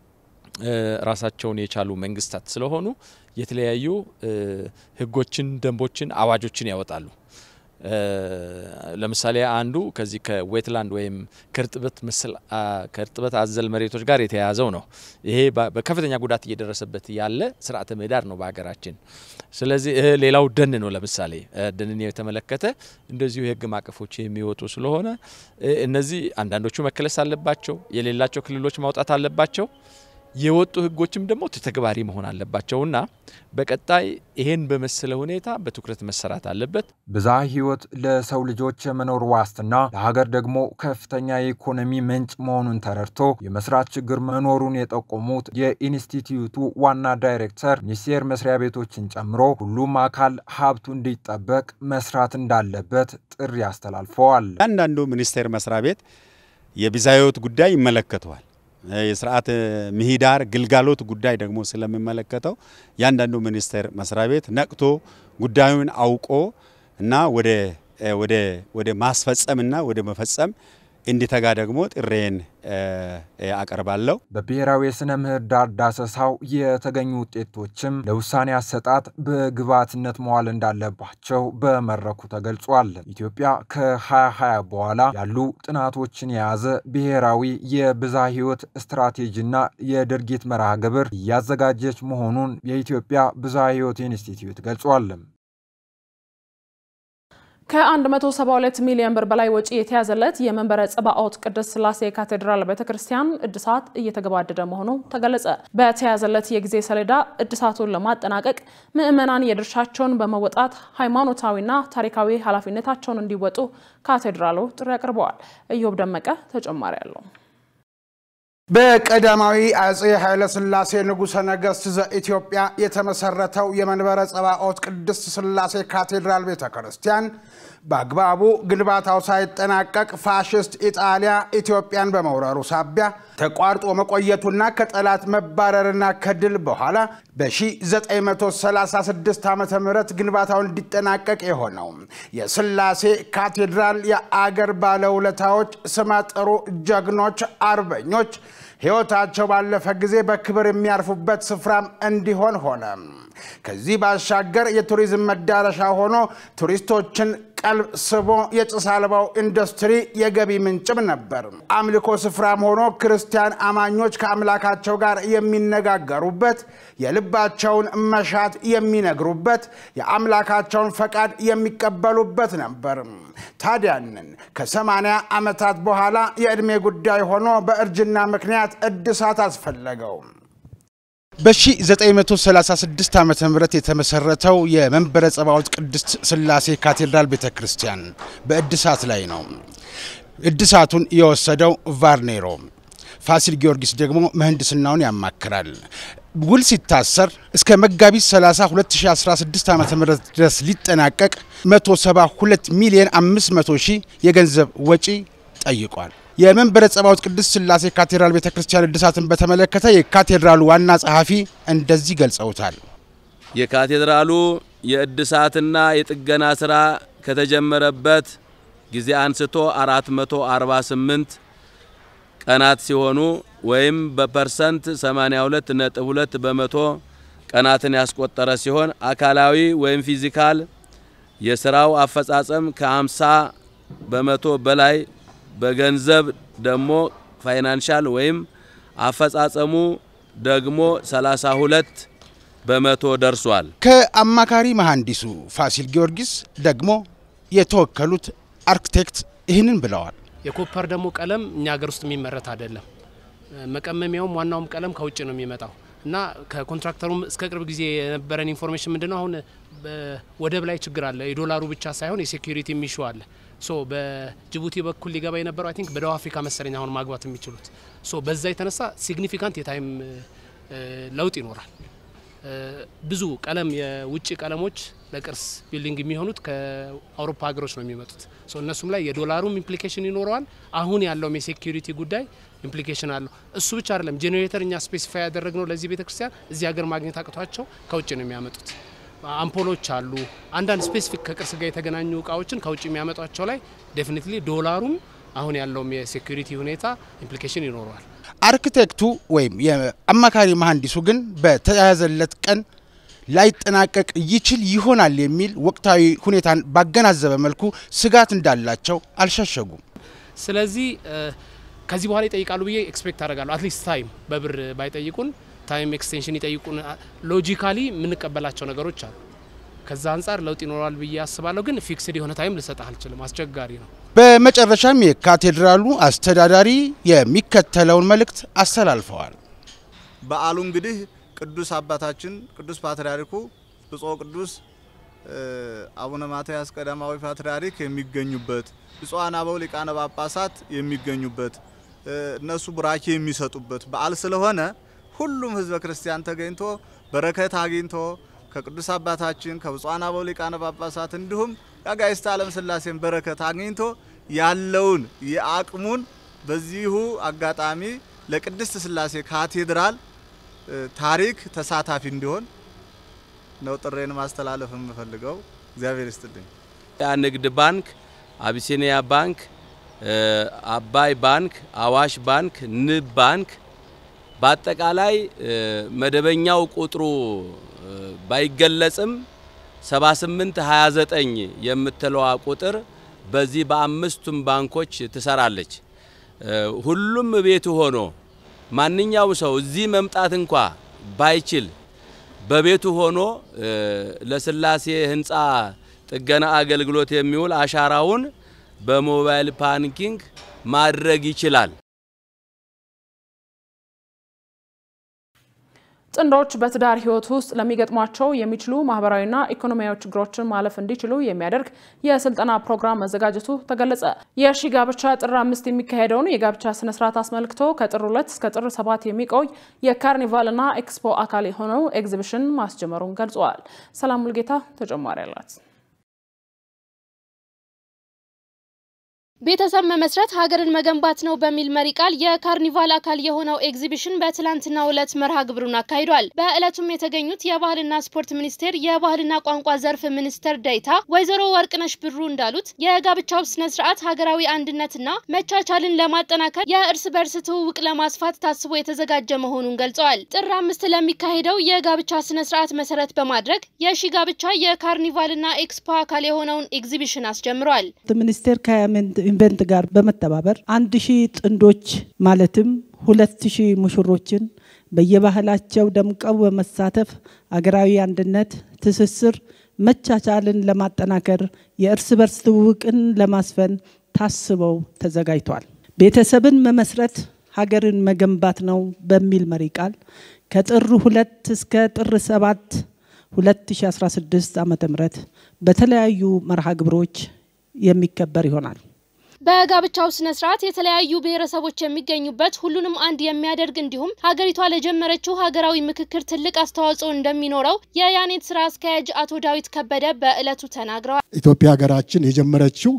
ራሳቸውን የቻሉ መንግስታት ስለሆኑ የተለያዩ ህጎችን፣ ደንቦችን፣ አዋጆችን ያወጣሉ። ለምሳሌ አንዱ ከዚህ ከዌትላንድ ወይም ከእርጥበት መሰል ከእርጥበት አዘል መሬቶች ጋር የተያያዘው ነው። ይሄ በከፍተኛ ጉዳት እየደረሰበት ያለ ስርዓተ ምህዳር ነው በሀገራችን። ስለዚህ ሌላው ደን ነው። ለምሳሌ ደንን የተመለከተ እንደዚሁ የህግ ማዕቀፎች የሚወጡ ስለሆነ እነዚህ አንዳንዶቹ መከለስ አለባቸው፣ የሌላቸው ክልሎች ማውጣት አለባቸው። የወጡ ህጎችም ደግሞ ተግባሪ መሆን አለባቸውና በቀጣይ ይሄን በመሰለ ሁኔታ በትኩረት መሰራት አለበት። ብዝሃ ሕይወት ለሰው ልጆች የመኖር ዋስትና ለሀገር ደግሞ ከፍተኛ የኢኮኖሚ ምንጭ መሆኑን ተረድቶ የመስራት ችግር መኖሩን የጠቆሙት የኢንስቲትዩቱ ዋና ዳይሬክተር ሚኒስቴር መስሪያ ቤቶችን ጨምሮ ሁሉም አካል ሀብቱ እንዲጠበቅ መስራት እንዳለበት ጥሪ አስተላልፈዋል። አንዳንዱ ሚኒስቴር መስሪያ ቤት የብዝሃ ሕይወት ጉዳይ ይመለከተዋል። የስርዓተ ምህዳር ግልጋሎት ጉዳይ ደግሞ ስለሚመለከተው ያንዳንዱ ሚኒስቴር መስሪያ ቤት ነቅቶ ጉዳዩን አውቆ እና ወደ ወደ ወደ ማስፈጸምና ወደ መፈጸም እንዲተጋ ደግሞ ጥሬን አቀርባለሁ። በብሔራዊ የሥነ ምህዳር ዳሰሳው የተገኙ ውጤቶችም ለውሳኔ አሰጣጥ በግብዓትነት መዋል እንዳለባቸው በመድረኩ ተገልጿል። ኢትዮጵያ ከ2020 በኋላ ያሉ ጥናቶችን የያዘ ብሔራዊ የብዝሃ ሕይወት ስትራቴጂና የድርጊት መርሃ ግብር እያዘጋጀች መሆኑን የኢትዮጵያ ብዝሃ ሕይወት ኢንስቲትዩት ገልጿል። ከ172 ሚሊዮን ብር በላይ ወጪ የተያዘለት የመንበረ ጸባኦት ቅድስት ሥላሴ ካቴድራል ቤተ ክርስቲያን እድሳት እየተገባደደ መሆኑ ተገለጸ። በተያዘለት የጊዜ ሰሌዳ እድሳቱን ለማጠናቀቅ ምዕመናን የድርሻቸውን በመወጣት ሃይማኖታዊና ታሪካዊ ኃላፊነታቸውን እንዲወጡ ካቴድራሉ ጥሪ አቅርበዋል። እዮብ ደመቀ ተጨማሪ አለው። በቀዳማዊ አጼ ኃይለሥላሴ ንጉሠ ነገሥት ዘኢትዮጵያ የተመሰረተው የመንበረ ጸባኦት ቅድስት ሥላሴ ካቴድራል ቤተ ክርስቲያን በአግባቡ ግንባታው ሳይጠናቀቅ ፋሽስት ኢጣሊያ ኢትዮጵያን በመውረሩ ሳቢያ ተቋርጦ መቆየቱና ከጠላት መባረርና ከድል በኋላ በ1936 ዓ ም ግንባታው እንዲጠናቀቅ የሆነው የሥላሴ ካቴድራል የአገር ባለውለታዎች፣ ስመጥሩ ጀግኖች፣ አርበኞች ሕይወታቸው ባለፈ ጊዜ በክብር የሚያርፉበት ስፍራም እንዲሆን ሆነ። ከዚህ ባሻገር የቱሪዝም መዳረሻ ሆኖ ቱሪስቶችን ቀልብ ስቦ የጭስ አልባው ኢንዱስትሪ የገቢ ምንጭም ነበር። አምልኮ ስፍራም ሆኖ ክርስቲያን አማኞች ከአምላካቸው ጋር የሚነጋገሩበት፣ የልባቸውን መሻት የሚነግሩበት፣ የአምላካቸውን ፈቃድ የሚቀበሉበት ነበር። ታዲያንን ከሰማንያ ዓመታት በኋላ የዕድሜ ጉዳይ ሆኖ በእርጅና ምክንያት እድሳት አስፈለገው። በ1936 ዓ ም የተመሰረተው የመንበረ ጸባዖት ቅድስት ሥላሴ ካቴድራል ቤተ ክርስቲያን በእድሳት ላይ ነው። እድሳቱን የወሰደው ቫርኔሮ፣ ፋሲል ጊዮርጊስ ደግሞ ምህንድስናውን ያማክራል። ውል ሲታሰር እስከ መጋቢት 30 2016 ዓ ም ድረስ ሊጠናቀቅ 172 ሚሊዮን 500 ሺህ የገንዘብ ወጪ ጠይቋል። የመንበረ ጸባዖት ቅድስት ሥላሴ ካቴድራል ቤተ ክርስቲያን እድሳትን በተመለከተ የካቴድራሉ ዋና ጸሐፊ እንደዚህ ገልጸውታል። የካቴድራሉ የእድሳትና የጥገና ስራ ከተጀመረበት ጊዜ አንስቶ 448 ቀናት ሲሆኑ ወይም በፐርሰንት 82.2 በመቶ ቀናትን ያስቆጠረ ሲሆን አካላዊ ወይም ፊዚካል የስራው አፈጻጸም ከ50 በመቶ በላይ በገንዘብ ደግሞ ፋይናንሻል ወይም አፈጻጸሙ ደግሞ 32 በመቶ ደርሷል። ከአማካሪ መሐንዲሱ ፋሲል ጊዮርጊስ ደግሞ የተወከሉት አርክቴክት ይህንን ብለዋል። የኮፐር ደግሞ ቀለም እኛ ሀገር ውስጥ የሚመረት አይደለም። መቀመሚያውም ዋናውም ቀለም ከውጭ ነው የሚመጣው እና ከኮንትራክተሩም እስከ ቅርብ ጊዜ የነበረን ኢንፎርሜሽን ምንድነው አሁን ወደብ ላይ ችግር አለ። የዶላሩ ብቻ ሳይሆን የሴኩሪቲ ሚሹ አለ። ሶ በጅቡቲ በኩል ሊገባ የነበረው አይ ቲንክ በደቡብ አፍሪካ መሰለኝ አሁን ማግባት የሚችሉት ሶ በዛ የተነሳ ሲግኒፊካንት የታይም ለውጥ ይኖራል። ብዙ ቀለም የውጭ ቀለሞች ለቅርስ ቢልዲንግ የሚሆኑት ከአውሮፓ ሀገሮች ነው የሚመጡት። ሶ እነሱም ላይ የዶላሩም ኢምፕሊኬሽን ይኖረዋል። አሁን ያለውም የሴኩሪቲ ጉዳይ ኢምፕሊኬሽን አለው። እሱ ብቻ አይደለም። ጄኔሬተር እኛ ስፔሲፋይ ያደረግነው ለዚህ ቤተክርስቲያን እዚህ ሀገር ማግኘት አቅቷቸው ከውጭ ነው የሚያመጡት። አምፖሎች አሉ። አንዳንድ ስፔሲፊክ ከቅርስ ጋር የተገናኙ እቃዎችን ከውጭ የሚያመጧቸው ላይ ዴፊኒትሊ ዶላሩም አሁን ያለውም የሴኩሪቲ ሁኔታ ኢምፕሊኬሽን ይኖረዋል። አርክቴክቱ ወይም የአማካሪ መሐንዲሱ ግን በተያያዘለት ቀን ላይጠናቀቅ ይችል ይሆናል የሚል ወቅታዊ ሁኔታን ባገናዘበ መልኩ ስጋት እንዳላቸው አልሸሸጉም። ስለዚህ ከዚህ በኋላ ይጠይቃሉ ብዬ ኤክስፔክት አደርጋለሁ። አትሊስት ታይም በብር ባይጠይቁን ታይም ኤክስቴንሽን ይጠይቁን። ሎጂካሊ የምንቀበላቸው ነገሮች አሉ። ከዛ አንጻር ለውጥ ይኖራል ብዬ አስባለሁ። ግን ፊክስድ የሆነ ታይም ልሰጥህ አልችልም፣ አስቸጋሪ ነው። በመጨረሻም የካቴድራሉ አስተዳዳሪ የሚከተለውን መልእክት አስተላልፈዋል። በዓሉ እንግዲህ ቅዱስ አባታችን ቅዱስ ፓትርያርኩ ብፁዕ ቅዱስ አቡነ ማትያስ ቀዳማዊ ፓትርያርክ የሚገኙበት ብፁዓን አበው ሊቃነ ጳጳሳት የሚገኙበት እነሱ ቡራኬ የሚሰጡበት በዓል ስለሆነ ሁሉም ሕዝበ ክርስቲያን ተገኝቶ በረከት አግኝቶ ከቅዱስ አባታችን ከብፁዓን አበው ሊቃነ ጳጳሳት እንዲሁም የአጋዕዝተ ዓለም ሥላሴን በረከት አግኝቶ ያለውን የአቅሙን በዚሁ አጋጣሚ ለቅድስት ሥላሴ ካቴድራል ታሪክ ተሳታፊ እንዲሆን ነው ጥሬን ማስተላለፍ የምፈልገው። እግዚአብሔር ይስጥልኝ። ንግድ ባንክ፣ አቢሲኒያ ባንክ፣ አባይ ባንክ፣ አዋሽ ባንክ፣ ንብ ባንክ በአጠቃላይ መደበኛው ቁጥሩ ባይገለጽም 7829 የምትለዋ ቁጥር በዚህ በአምስቱም ባንኮች ትሰራለች። ሁሉም ቤቱ ሆኖ ማንኛውም ሰው እዚህ መምጣት እንኳ ባይችል በቤቱ ሆኖ ለስላሴ ህንፃ ጥገና አገልግሎት የሚውል አሻራውን በሞባይል ባንኪንግ ማድረግ ይችላል። ጥንዶች በትዳር ህይወት ውስጥ ለሚገጥሟቸው የሚችሉ ማህበራዊና ኢኮኖሚያዊ ችግሮችን ማለፍ እንዲችሉ የሚያደርግ የስልጠና ፕሮግራም መዘጋጀቱ ተገለጸ። የሺ ጋብቻ ጥር አምስት የሚካሄደውን የጋብቻ ስነስርዓት አስመልክቶ ከጥር ሁለት እስከ ጥር ሰባት የሚቆይ የካርኒቫልና ኤክስፖ አካል የሆነው ኤግዚቢሽን ማስጀመሩን ገልጸዋል። ሰላም ሙልጌታ ተጨማሪ አላት። ቤተሰብ መመስረት ሀገርን መገንባት ነው በሚል መሪ ቃል የካርኒቫል አካል የሆነው ኤግዚቢሽን በትላንትናው ዕለት መርሃ ግብሩን አካሂዷል። በዕለቱም የተገኙት የባህልና ስፖርት ሚኒስቴር የባህልና ቋንቋ ዘርፍ ሚኒስትር ዴኤታ ወይዘሮ ወርቅነሽ ብሩ እንዳሉት የጋብቻው ስነ ስርዓት ሀገራዊ አንድነትና መቻቻልን ለማጠናከር የእርስ በርስ ትውውቅ ለማስፋት ታስቦ የተዘጋጀ መሆኑን ገልጸዋል። ጥር አምስት ለሚካሄደው የጋብቻ ስነ ስርዓት መሰረት በማድረግ የሺ ጋብቻ የካርኒቫልና ኤክስፖ አካል የሆነውን ኤግዚቢሽን አስጀምሯል። ሚኒስቴር ኢንቨንት ጋር በመተባበር አንድ ሺህ ጥንዶች ማለትም ሁለት ሺህ ሙሽሮችን በየባህላቸው ደምቀው በመሳተፍ አገራዊ አንድነት፣ ትስስር፣ መቻቻልን ለማጠናከር የእርስ በርስ ትውውቅን ለማስፈን ታስበው ተዘጋጅቷል። ቤተሰብን መመስረት ሀገርን መገንባት ነው በሚል መሪ ቃል ከጥር ሁለት እስከ ጥር ሰባት 2016 ዓ ም በተለያዩ መርሃ ግብሮች የሚከበር ይሆናል። በጋብቻው ስነ ስርዓት የተለያዩ ብሔረሰቦች የሚገኙበት ሁሉንም አንድ የሚያደርግ እንዲሁም ሀገሪቷ ለጀመረችው ሀገራዊ ምክክር ትልቅ አስተዋጽኦ እንደሚኖረው የያኔት ስራ አስኪያጅ አቶ ዳዊት ከበደ በዕለቱ ተናግረዋል። ኢትዮጵያ ሀገራችን የጀመረችው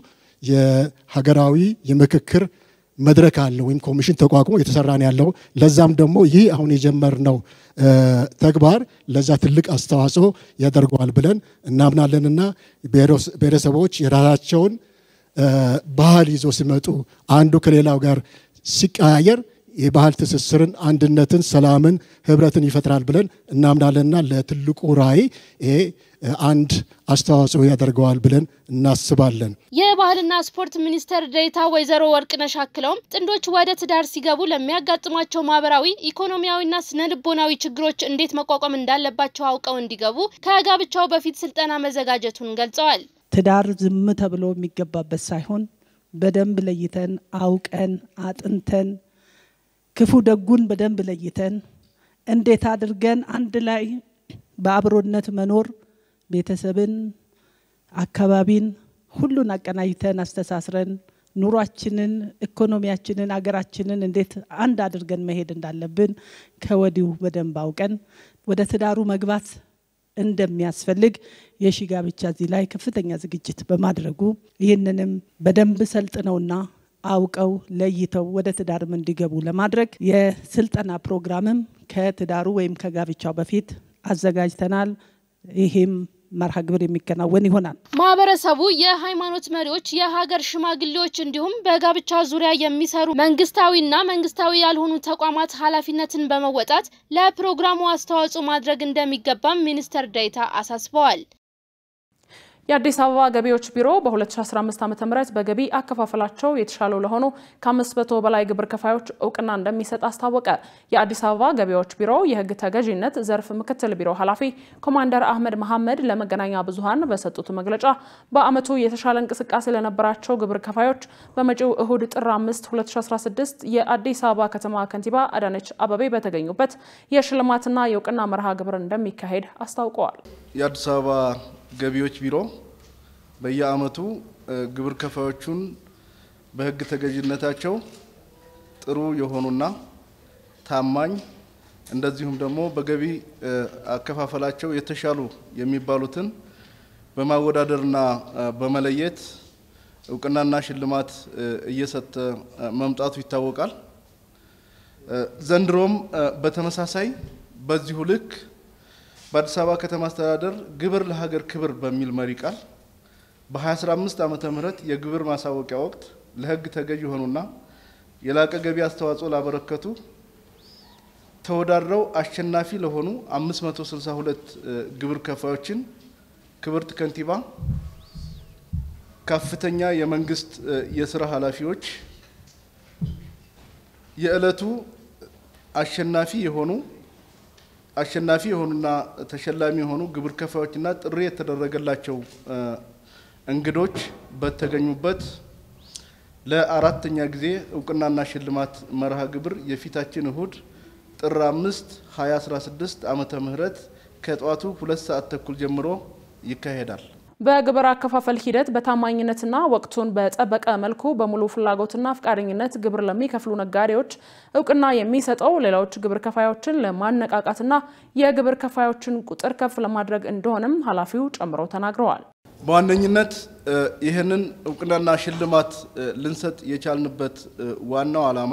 የሀገራዊ የምክክር መድረክ አለ ወይም ኮሚሽን ተቋቁሞ የተሰራ ነው ያለው። ለዛም ደግሞ ይህ አሁን የጀመርነው ተግባር ለዛ ትልቅ አስተዋጽኦ ያደርገዋል ብለን እናምናለንና ብሔረሰቦች የራሳቸውን ባህል ይዞ ሲመጡ አንዱ ከሌላው ጋር ሲቀያየር የባህል ትስስርን፣ አንድነትን፣ ሰላምን፣ ህብረትን ይፈጥራል ብለን እናምናለንና ለትልቁ ራዕይ ይሄ አንድ አስተዋጽኦ ያደርገዋል ብለን እናስባለን። የባህልና ስፖርት ሚኒስቴር ዴኤታ ወይዘሮ ወርቅነሽ አክለውም ጥንዶች ወደ ትዳር ሲገቡ ለሚያጋጥሟቸው ማህበራዊ፣ ኢኮኖሚያዊና ስነ ልቦናዊ ችግሮች እንዴት መቋቋም እንዳለባቸው አውቀው እንዲገቡ ከጋብቻው በፊት ስልጠና መዘጋጀቱን ገልጸዋል። ትዳር ዝም ተብሎ የሚገባበት ሳይሆን በደንብ ለይተን አውቀን አጥንተን ክፉ ደጉን በደንብ ለይተን እንዴት አድርገን አንድ ላይ በአብሮነት መኖር ቤተሰብን፣ አካባቢን ሁሉን አቀናጅተን አስተሳስረን ኑሯችንን፣ ኢኮኖሚያችንን፣ አገራችንን እንዴት አንድ አድርገን መሄድ እንዳለብን ከወዲሁ በደንብ አውቀን ወደ ትዳሩ መግባት እንደሚያስፈልግ የሺ ጋብቻ እዚህ ላይ ከፍተኛ ዝግጅት በማድረጉ ይህንንም በደንብ ሰልጥነውና አውቀው ለይተው ወደ ትዳርም እንዲገቡ ለማድረግ የስልጠና ፕሮግራምም ከትዳሩ ወይም ከጋብቻው በፊት አዘጋጅተናል። ይህም መርሃ ግብር የሚከናወን ይሆናል። ማህበረሰቡ፣ የሃይማኖት መሪዎች፣ የሀገር ሽማግሌዎች እንዲሁም በጋብቻ ዙሪያ የሚሰሩ መንግስታዊና መንግስታዊ ያልሆኑ ተቋማት ኃላፊነትን በመወጣት ለፕሮግራሙ አስተዋጽኦ ማድረግ እንደሚገባም ሚኒስትር ዴኤታ አሳስበዋል። የአዲስ አበባ ገቢዎች ቢሮ በ2015 ዓ.ም በገቢ አከፋፈላቸው የተሻሉ ለሆኑ ከ500 በላይ ግብር ከፋዮች እውቅና እንደሚሰጥ አስታወቀ። የአዲስ አበባ ገቢዎች ቢሮ የህግ ተገዥነት ዘርፍ ምክትል ቢሮ ኃላፊ ኮማንደር አህመድ መሐመድ ለመገናኛ ብዙሃን በሰጡት መግለጫ በዓመቱ የተሻለ እንቅስቃሴ ለነበራቸው ግብር ከፋዮች በመጪው እሁድ ጥር 5 2016 የአዲስ አበባ ከተማ ከንቲባ አዳነች አበቤ በተገኙበት የሽልማትና የእውቅና መርሃ ግብር እንደሚካሄድ አስታውቀዋል። የአዲስ አበባ ገቢዎች ቢሮ በየዓመቱ ግብር ከፋዮቹን በህግ ተገዥነታቸው ጥሩ የሆኑና ታማኝ እንደዚሁም ደግሞ በገቢ አከፋፈላቸው የተሻሉ የሚባሉትን በማወዳደርና በመለየት እውቅናና ሽልማት እየሰጠ መምጣቱ ይታወቃል። ዘንድሮም በተመሳሳይ በዚሁ ልክ በአዲስ አበባ ከተማ አስተዳደር ግብር ለሀገር ክብር በሚል መሪ ቃል በ2015 ዓመተ ምህረት የግብር ማሳወቂያ ወቅት ለህግ ተገዥ የሆኑና የላቀ ገቢ አስተዋጽኦ ላበረከቱ ተወዳድረው አሸናፊ ለሆኑ 562 ግብር ከፋዮችን ክብርት ከንቲባ፣ ከፍተኛ የመንግስት የስራ ኃላፊዎች፣ የዕለቱ አሸናፊ የሆኑ አሸናፊ የሆኑና ተሸላሚ የሆኑ ግብር ከፋዮችና ጥሪ የተደረገላቸው እንግዶች በተገኙበት ለአራተኛ ጊዜ እውቅናና ሽልማት መርሃ ግብር የፊታችን እሁድ ጥር 5 2016 ዓመተ ምህረት ከጠዋቱ ሁለት ሰዓት ተኩል ጀምሮ ይካሄዳል። በግብር አከፋፈል ሂደት በታማኝነትና ወቅቱን በጠበቀ መልኩ በሙሉ ፍላጎትና ፈቃደኝነት ግብር ለሚከፍሉ ነጋዴዎች እውቅና የሚሰጠው ሌሎች ግብር ከፋዮችን ለማነቃቃትና የግብር ከፋዮችን ቁጥር ከፍ ለማድረግ እንደሆነም ኃላፊው ጨምረው ተናግረዋል። በዋነኝነት ይህንን እውቅናና ሽልማት ልንሰጥ የቻልንበት ዋናው ዓላማ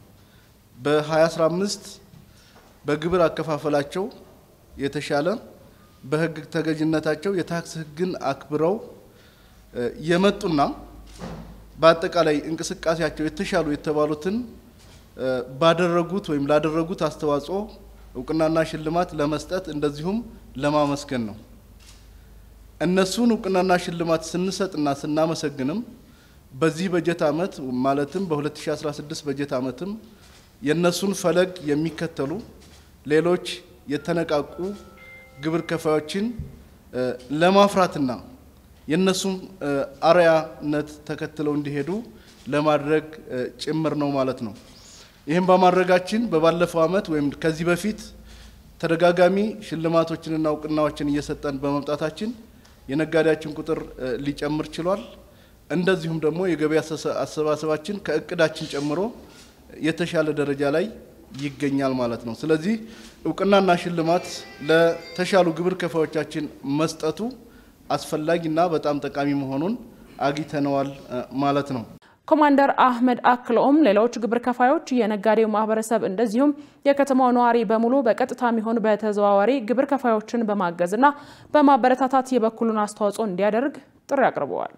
በ2015 በግብር አከፋፈላቸው የተሻለ በሕግ ተገዥነታቸው የታክስ ሕግን አክብረው የመጡና በአጠቃላይ እንቅስቃሴያቸው የተሻሉ የተባሉትን ባደረጉት ወይም ላደረጉት አስተዋጽኦ እውቅናና ሽልማት ለመስጠት እንደዚሁም ለማመስገን ነው። እነሱን እውቅናና ሽልማት ስንሰጥና ስናመሰግንም በዚህ በጀት ዓመት ማለትም በ2016 በጀት ዓመትም የእነሱን ፈለግ የሚከተሉ ሌሎች የተነቃቁ ግብር ከፋዮችን ለማፍራትና የእነሱም አርአያነት ተከትለው እንዲሄዱ ለማድረግ ጭምር ነው ማለት ነው። ይህም በማድረጋችን በባለፈው ዓመት ወይም ከዚህ በፊት ተደጋጋሚ ሽልማቶችንና እውቅናዎችን እየሰጠን በመምጣታችን የነጋዴያችን ቁጥር ሊጨምር ችሏል። እንደዚሁም ደግሞ የገቢ አሰባሰባችን ከእቅዳችን ጨምሮ የተሻለ ደረጃ ላይ ይገኛል ማለት ነው። ስለዚህ እውቅናና ሽልማት ለተሻሉ ግብር ከፋዮቻችን መስጠቱ አስፈላጊና በጣም ጠቃሚ መሆኑን አግኝተነዋል ማለት ነው። ኮማንደር አህመድ አክለውም ሌሎች ግብር ከፋዮች፣ የነጋዴው ማህበረሰብ እንደዚሁም የከተማው ነዋሪ በሙሉ በቀጥታ የሚሆን በተዘዋዋሪ ግብር ከፋዮችን በማገዝና በማበረታታት የበኩሉን አስተዋጽኦ እንዲያደርግ ጥሪ አቅርበዋል።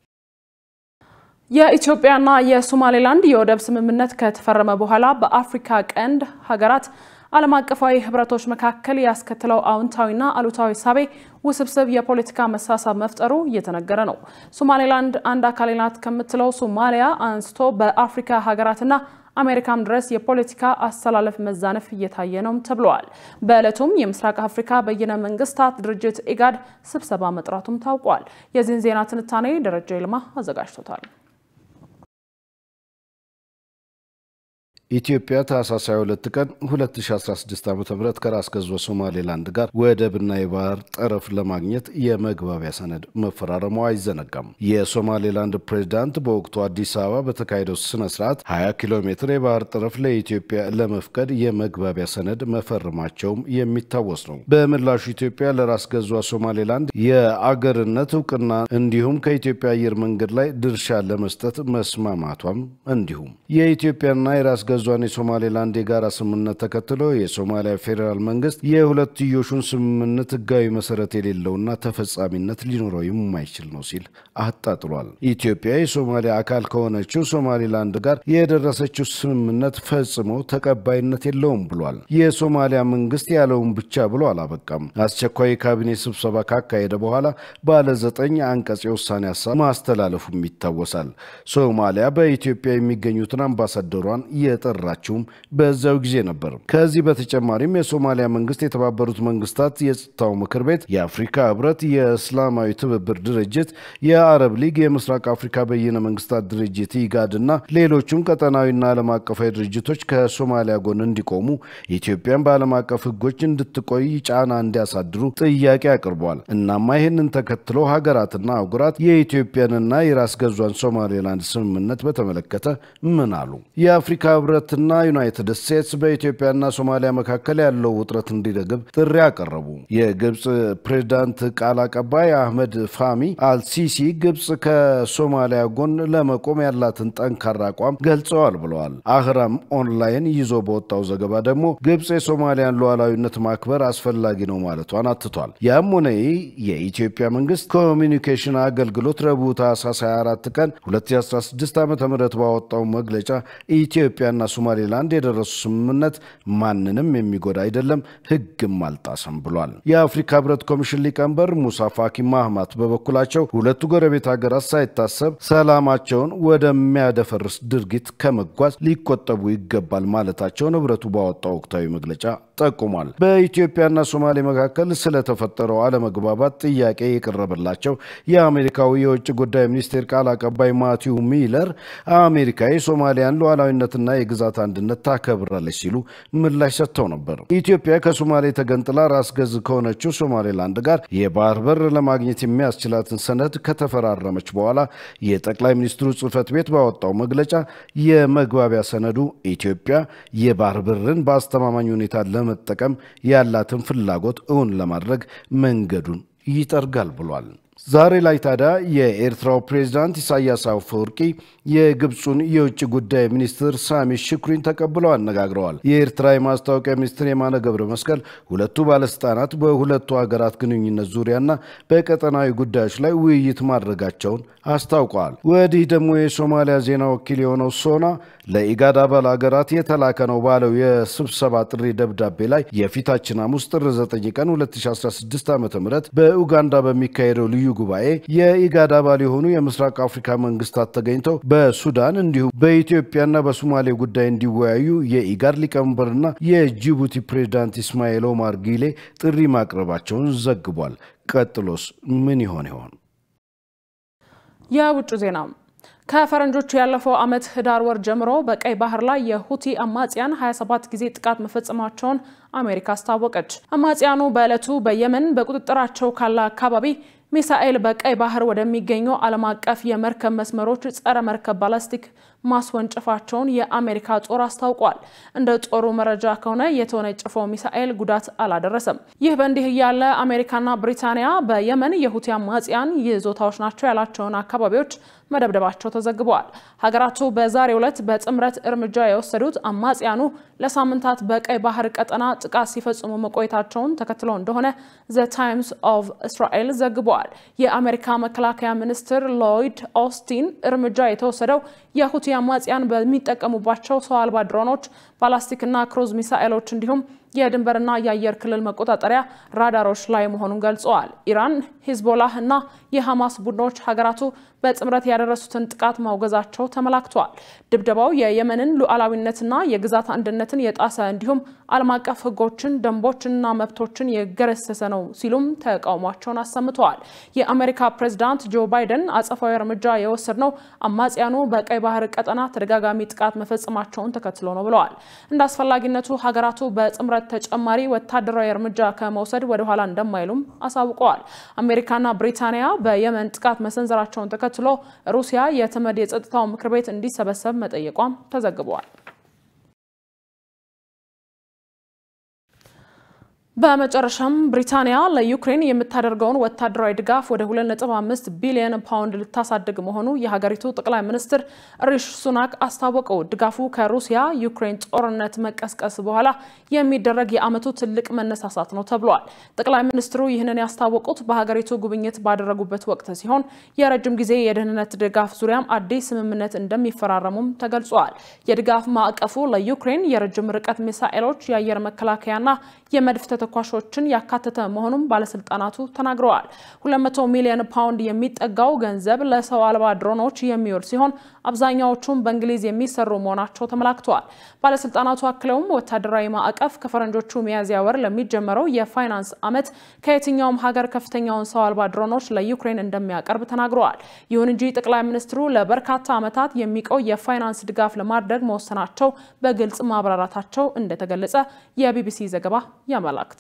የኢትዮጵያና የሶማሌላንድ የወደብ ስምምነት ከተፈረመ በኋላ በአፍሪካ ቀንድ ሀገራት ዓለም አቀፋዊ ህብረቶች መካከል ያስከትለው አዎንታዊና አሉታዊ ሳቤ ውስብስብ የፖለቲካ መሳሳብ መፍጠሩ እየተነገረ ነው። ሶማሌላንድ አንድ አካሌ ናት ከምትለው ሶማሊያ አንስቶ በአፍሪካ ሀገራትና አሜሪካም ድረስ የፖለቲካ አስተላለፍ መዛነፍ እየታየ ነው ተብለዋል። በዕለቱም የምስራቅ አፍሪካ በይነ መንግስታት ድርጅት ኢጋድ ስብሰባ መጥራቱም ታውቋል። የዚህን ዜና ትንታኔ ደረጃ ይልማ አዘጋጅቶታል። ኢትዮጵያ ታህሳስ 22 ቀን 2016 ዓ ም ከራስ ገዟ ሶማሌላንድ ጋር ወደብና የባህር ጠረፍ ለማግኘት የመግባቢያ ሰነድ መፈራረሟ አይዘነጋም። የሶማሌላንድ ፕሬዚዳንት በወቅቱ አዲስ አበባ በተካሄደው ስነ ስርዓት 20 ኪሎ ሜትር የባህር ጠረፍ ለኢትዮጵያ ለመፍቀድ የመግባቢያ ሰነድ መፈረማቸውም የሚታወስ ነው። በምላሹ ኢትዮጵያ ለራስ ገዟ ሶማሌላንድ የአገርነት እውቅና እንዲሁም ከኢትዮጵያ አየር መንገድ ላይ ድርሻ ለመስጠት መስማማቷም እንዲሁም የኢትዮጵያና የራስ ገዟን የሶማሌላንድ የጋራ ስምምነት ተከትሎ የሶማሊያ ፌዴራል መንግስት የሁለትዮሹን ስምምነት ህጋዊ መሰረት የሌለውና ተፈጻሚነት ሊኖረው የማይችል ነው ሲል አጣጥሏል። ኢትዮጵያ የሶማሊያ አካል ከሆነችው ሶማሌላንድ ጋር የደረሰችው ስምምነት ፈጽሞ ተቀባይነት የለውም ብሏል። የሶማሊያ መንግስት ያለውን ብቻ ብሎ አላበቃም። አስቸኳይ የካቢኔ ስብሰባ ካካሄደ በኋላ ባለ ዘጠኝ አንቀጽ የውሳኔ ሀሳብ ማስተላለፉም ይታወሳል። ሶማሊያ በኢትዮጵያ የሚገኙትን አምባሳደሯን የጠራችውም በዛው ጊዜ ነበር። ከዚህ በተጨማሪም የሶማሊያ መንግስት የተባበሩት መንግስታት የጸጥታው ምክር ቤት፣ የአፍሪካ ህብረት፣ የእስላማዊ ትብብር ድርጅት፣ የአረብ ሊግ፣ የምስራቅ አፍሪካ በይነ መንግስታት ድርጅት ኢጋድ እና ሌሎቹም ቀጠናዊና ዓለም አቀፋዊ ድርጅቶች ከሶማሊያ ጎን እንዲቆሙ ኢትዮጵያን በዓለም አቀፍ ህጎች እንድትቆይ ጫና እንዲያሳድሩ ጥያቄ አቅርቧል። እናማ ይህንን ተከትሎ ሀገራትና አህጉራት የኢትዮጵያንና የራስ ገዟን ሶማሌላንድ ስምምነት በተመለከተ ምን አሉ? የአፍሪካ ህብረትና ዩናይትድ ስቴትስ በኢትዮጵያና ሶማሊያ መካከል ያለው ውጥረት እንዲረግብ ጥሪ አቀረቡ። የግብፅ ፕሬዝዳንት ቃል አቀባይ አህመድ ፋሚ አልሲሲ ግብፅ ከሶማሊያ ጎን ለመቆም ያላትን ጠንካራ አቋም ገልጸዋል ብለዋል። አህራም ኦንላይን ይዞ በወጣው ዘገባ ደግሞ ግብፅ የሶማሊያን ሉዓላዊነት ማክበር አስፈላጊ ነው ማለቷን አትቷል። ያም ሆነ ይህ የኢትዮጵያ መንግስት ኮሚኒኬሽን አገልግሎት ረቡዕ ታህሳስ 24 ቀን 2016 ዓ ም ባወጣው መግለጫ ኢትዮጵያና ሶማሌላንድ የደረሱ ስምምነት ማንንም የሚጎዳ አይደለም፣ ህግም አልጣሰም ብሏል። የአፍሪካ ህብረት ኮሚሽን ሊቀመንበር ሙሳ ፋኪ ማህማት በበኩላቸው ሁለቱ ጎረቤት ሀገራት ሳይታሰብ ሰላማቸውን ወደሚያደፈርስ ድርጊት ከመጓዝ ሊቆጠቡ ይገባል ማለታቸውን ህብረቱ ባወጣው ወቅታዊ መግለጫ ጠቁሟል። በኢትዮጵያና ሶማሌ መካከል ስለተፈጠረው አለመግባባት ጥያቄ የቀረበላቸው የአሜሪካዊ የውጭ ጉዳይ ሚኒስቴር ቃል አቀባይ ማቲው ሚለር አሜሪካ የሶማሊያን ሉዓላዊነትና የግዛት አንድነት ታከብራለች ሲሉ ምላሽ ሰጥተው ነበር። ኢትዮጵያ ከሶማሌ ተገንጥላ ራስ ገዝ ከሆነችው ሶማሌላንድ ጋር የባህር በር ለማግኘት የሚያስችላትን ሰነድ ከተፈራረመች በኋላ የጠቅላይ ሚኒስትሩ ጽህፈት ቤት ባወጣው መግለጫ የመግባቢያ ሰነዱ ኢትዮጵያ የባህር በርን በአስተማማኝ ሁኔታ ለመጠቀም ያላትን ፍላጎት እውን ለማድረግ መንገዱን ይጠርጋል ብሏል። ዛሬ ላይ ታዲያ የኤርትራው ፕሬዝዳንት ኢሳያስ አፈወርቂ የግብፁን የውጭ ጉዳይ ሚኒስትር ሳሚ ሽኩሪን ተቀብለው አነጋግረዋል። የኤርትራ የማስታወቂያ ሚኒስትር የማነ ገብረ መስቀል ሁለቱ ባለስልጣናት በሁለቱ ሀገራት ግንኙነት ዙሪያና በቀጠናዊ ጉዳዮች ላይ ውይይት ማድረጋቸውን አስታውቀዋል። ወዲህ ደግሞ የሶማሊያ ዜና ወኪል የሆነው ሶና ለኢጋድ አባል ሀገራት የተላከ ነው ባለው የስብሰባ ጥሪ ደብዳቤ ላይ የፊታችን ሐሙስ ጥር 9 ቀን 2016 ዓ ም በኡጋንዳ በሚካሄደው ልዩ ጉባኤ የኢጋድ አባል የሆኑ የምስራቅ አፍሪካ መንግስታት ተገኝተው በሱዳን እንዲሁም በኢትዮጵያና በሶማሌ ጉዳይ እንዲወያዩ የኢጋድ ሊቀመንበርና የጅቡቲ ፕሬዝዳንት ኢስማኤል ኦማር ጊሌ ጥሪ ማቅረባቸውን ዘግቧል። ቀጥሎስ ምን ይሆን ይሆን? የውጭ ዜና ከፈረንጆቹ ያለፈው ዓመት ህዳር ወር ጀምሮ በቀይ ባህር ላይ የሁቲ አማጽያን 27 ጊዜ ጥቃት መፈጸማቸውን አሜሪካ አስታወቀች። አማጽያኑ በዕለቱ በየመን በቁጥጥራቸው ካለ አካባቢ ሚሳኤል በቀይ ባህር ወደሚገኙ ዓለም አቀፍ የመርከብ መስመሮች ጸረ መርከብ ባላስቲክ ማስወንጨፋቸውን የአሜሪካ ጦር አስታውቋል። እንደ ጦሩ መረጃ ከሆነ የተወነጨፈው ሚሳኤል ጉዳት አላደረሰም። ይህ በእንዲህ እያለ አሜሪካና ብሪታንያ በየመን የሁቲ አማጽያን ይዞታዎች ናቸው ያላቸውን አካባቢዎች መደብደባቸው ተዘግበዋል። ሀገራቱ በዛሬው ዕለት በጥምረት እርምጃ የወሰዱት አማጽያኑ ለሳምንታት በቀይ ባህር ቀጠና ጥቃት ሲፈጽሙ መቆየታቸውን ተከትሎ እንደሆነ ዘ ታይምስ ኦፍ እስራኤል ዘግበዋል። የአሜሪካ መከላከያ ሚኒስትር ሎይድ ኦስቲን እርምጃ የተወሰደው የሁቲ አማጽያን በሚጠቀሙባቸው ሰው አልባ ድሮኖች፣ ባላስቲክና ክሩዝ ሚሳኤሎች እንዲሁም የድንበርና የአየር ክልል መቆጣጠሪያ ራዳሮች ላይ መሆኑን ገልጸዋል። ኢራን፣ ሂዝቦላህ እና የሐማስ ቡድኖች ሀገራቱ በጥምረት ያደረሱትን ጥቃት ማውገዛቸው ተመላክተዋል። ድብደባው የየመንን ሉዓላዊነትና የግዛት አንድነትን የጣሰ እንዲሁም ዓለም አቀፍ ሕጎችን ደንቦችንና መብቶችን የገረሰሰ ነው ሲሉም ተቃውሟቸውን አሰምተዋል። የአሜሪካ ፕሬዝዳንት ጆ ባይደን አጸፋዊ እርምጃ የወሰድነው አማጽያኑ በቀይ ባህር ቀጠና ተደጋጋሚ ጥቃት መፈጸማቸውን ተከትሎ ነው ብለዋል። እንደ አስፈላጊነቱ ሀገራቱ በጥምረት ተጨማሪ ወታደራዊ እርምጃ ከመውሰድ ወደ ኋላ እንደማይሉም አሳውቀዋል። አሜሪካና ብሪታንያ በየመን ጥቃት መሰንዘራቸውን ተከትሎ ሩሲያ የተመድ የጸጥታው ምክር ቤት እንዲሰበሰብ መጠየቋም ተዘግበዋል። በመጨረሻም ብሪታንያ ለዩክሬን የምታደርገውን ወታደራዊ ድጋፍ ወደ 2.5 ቢሊዮን ፓውንድ ልታሳድግ መሆኑ የሀገሪቱ ጠቅላይ ሚኒስትር ሪሽ ሱናክ አስታወቁ። ድጋፉ ከሩሲያ ዩክሬን ጦርነት መቀስቀስ በኋላ የሚደረግ የዓመቱ ትልቅ መነሳሳት ነው ተብሏል። ጠቅላይ ሚኒስትሩ ይህንን ያስታወቁት በሀገሪቱ ጉብኝት ባደረጉበት ወቅት ሲሆን የረጅም ጊዜ የደህንነት ድጋፍ ዙሪያም አዲስ ስምምነት እንደሚፈራረሙም ተገልጿል። የድጋፍ ማዕቀፉ ለዩክሬን የረጅም ርቀት ሚሳኤሎች፣ የአየር መከላከያና የመድፍ ተኳሾችን ያካተተ መሆኑን ባለስልጣናቱ ተናግረዋል። 200 ሚሊዮን ፓውንድ የሚጠጋው ገንዘብ ለሰው አልባ ድሮኖች የሚውል ሲሆን አብዛኛዎቹም በእንግሊዝ የሚሰሩ መሆናቸው ተመላክተዋል። ባለስልጣናቱ አክለውም ወታደራዊ ማዕቀፍ ከፈረንጆቹ ሚያዝያ ወር ለሚጀመረው የፋይናንስ ዓመት ከየትኛውም ሀገር ከፍተኛውን ሰው አልባ ድሮኖች ለዩክሬን እንደሚያቀርብ ተናግረዋል። ይሁን እንጂ ጠቅላይ ሚኒስትሩ ለበርካታ ዓመታት የሚቆይ የፋይናንስ ድጋፍ ለማድረግ መወሰናቸው በግልጽ ማብራራታቸው እንደተገለጸ የቢቢሲ ዘገባ ያመላክታል።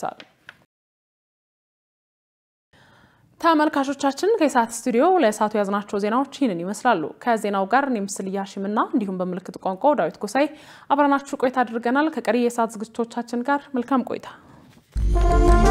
ተመልካቾቻችን ከኢሳት ስቱዲዮ ለእሳቱ የያዝናቸው ዜናዎች ይህንን ይመስላሉ። ከዜናው ጋር እኔ ምስል እያሽምና እንዲሁም በምልክት ቋንቋው ዳዊት ጎሳይ አብረናችሁ ቆይታ አድርገናል። ከቀሪ የእሳት ዝግጅቶቻችን ጋር መልካም ቆይታ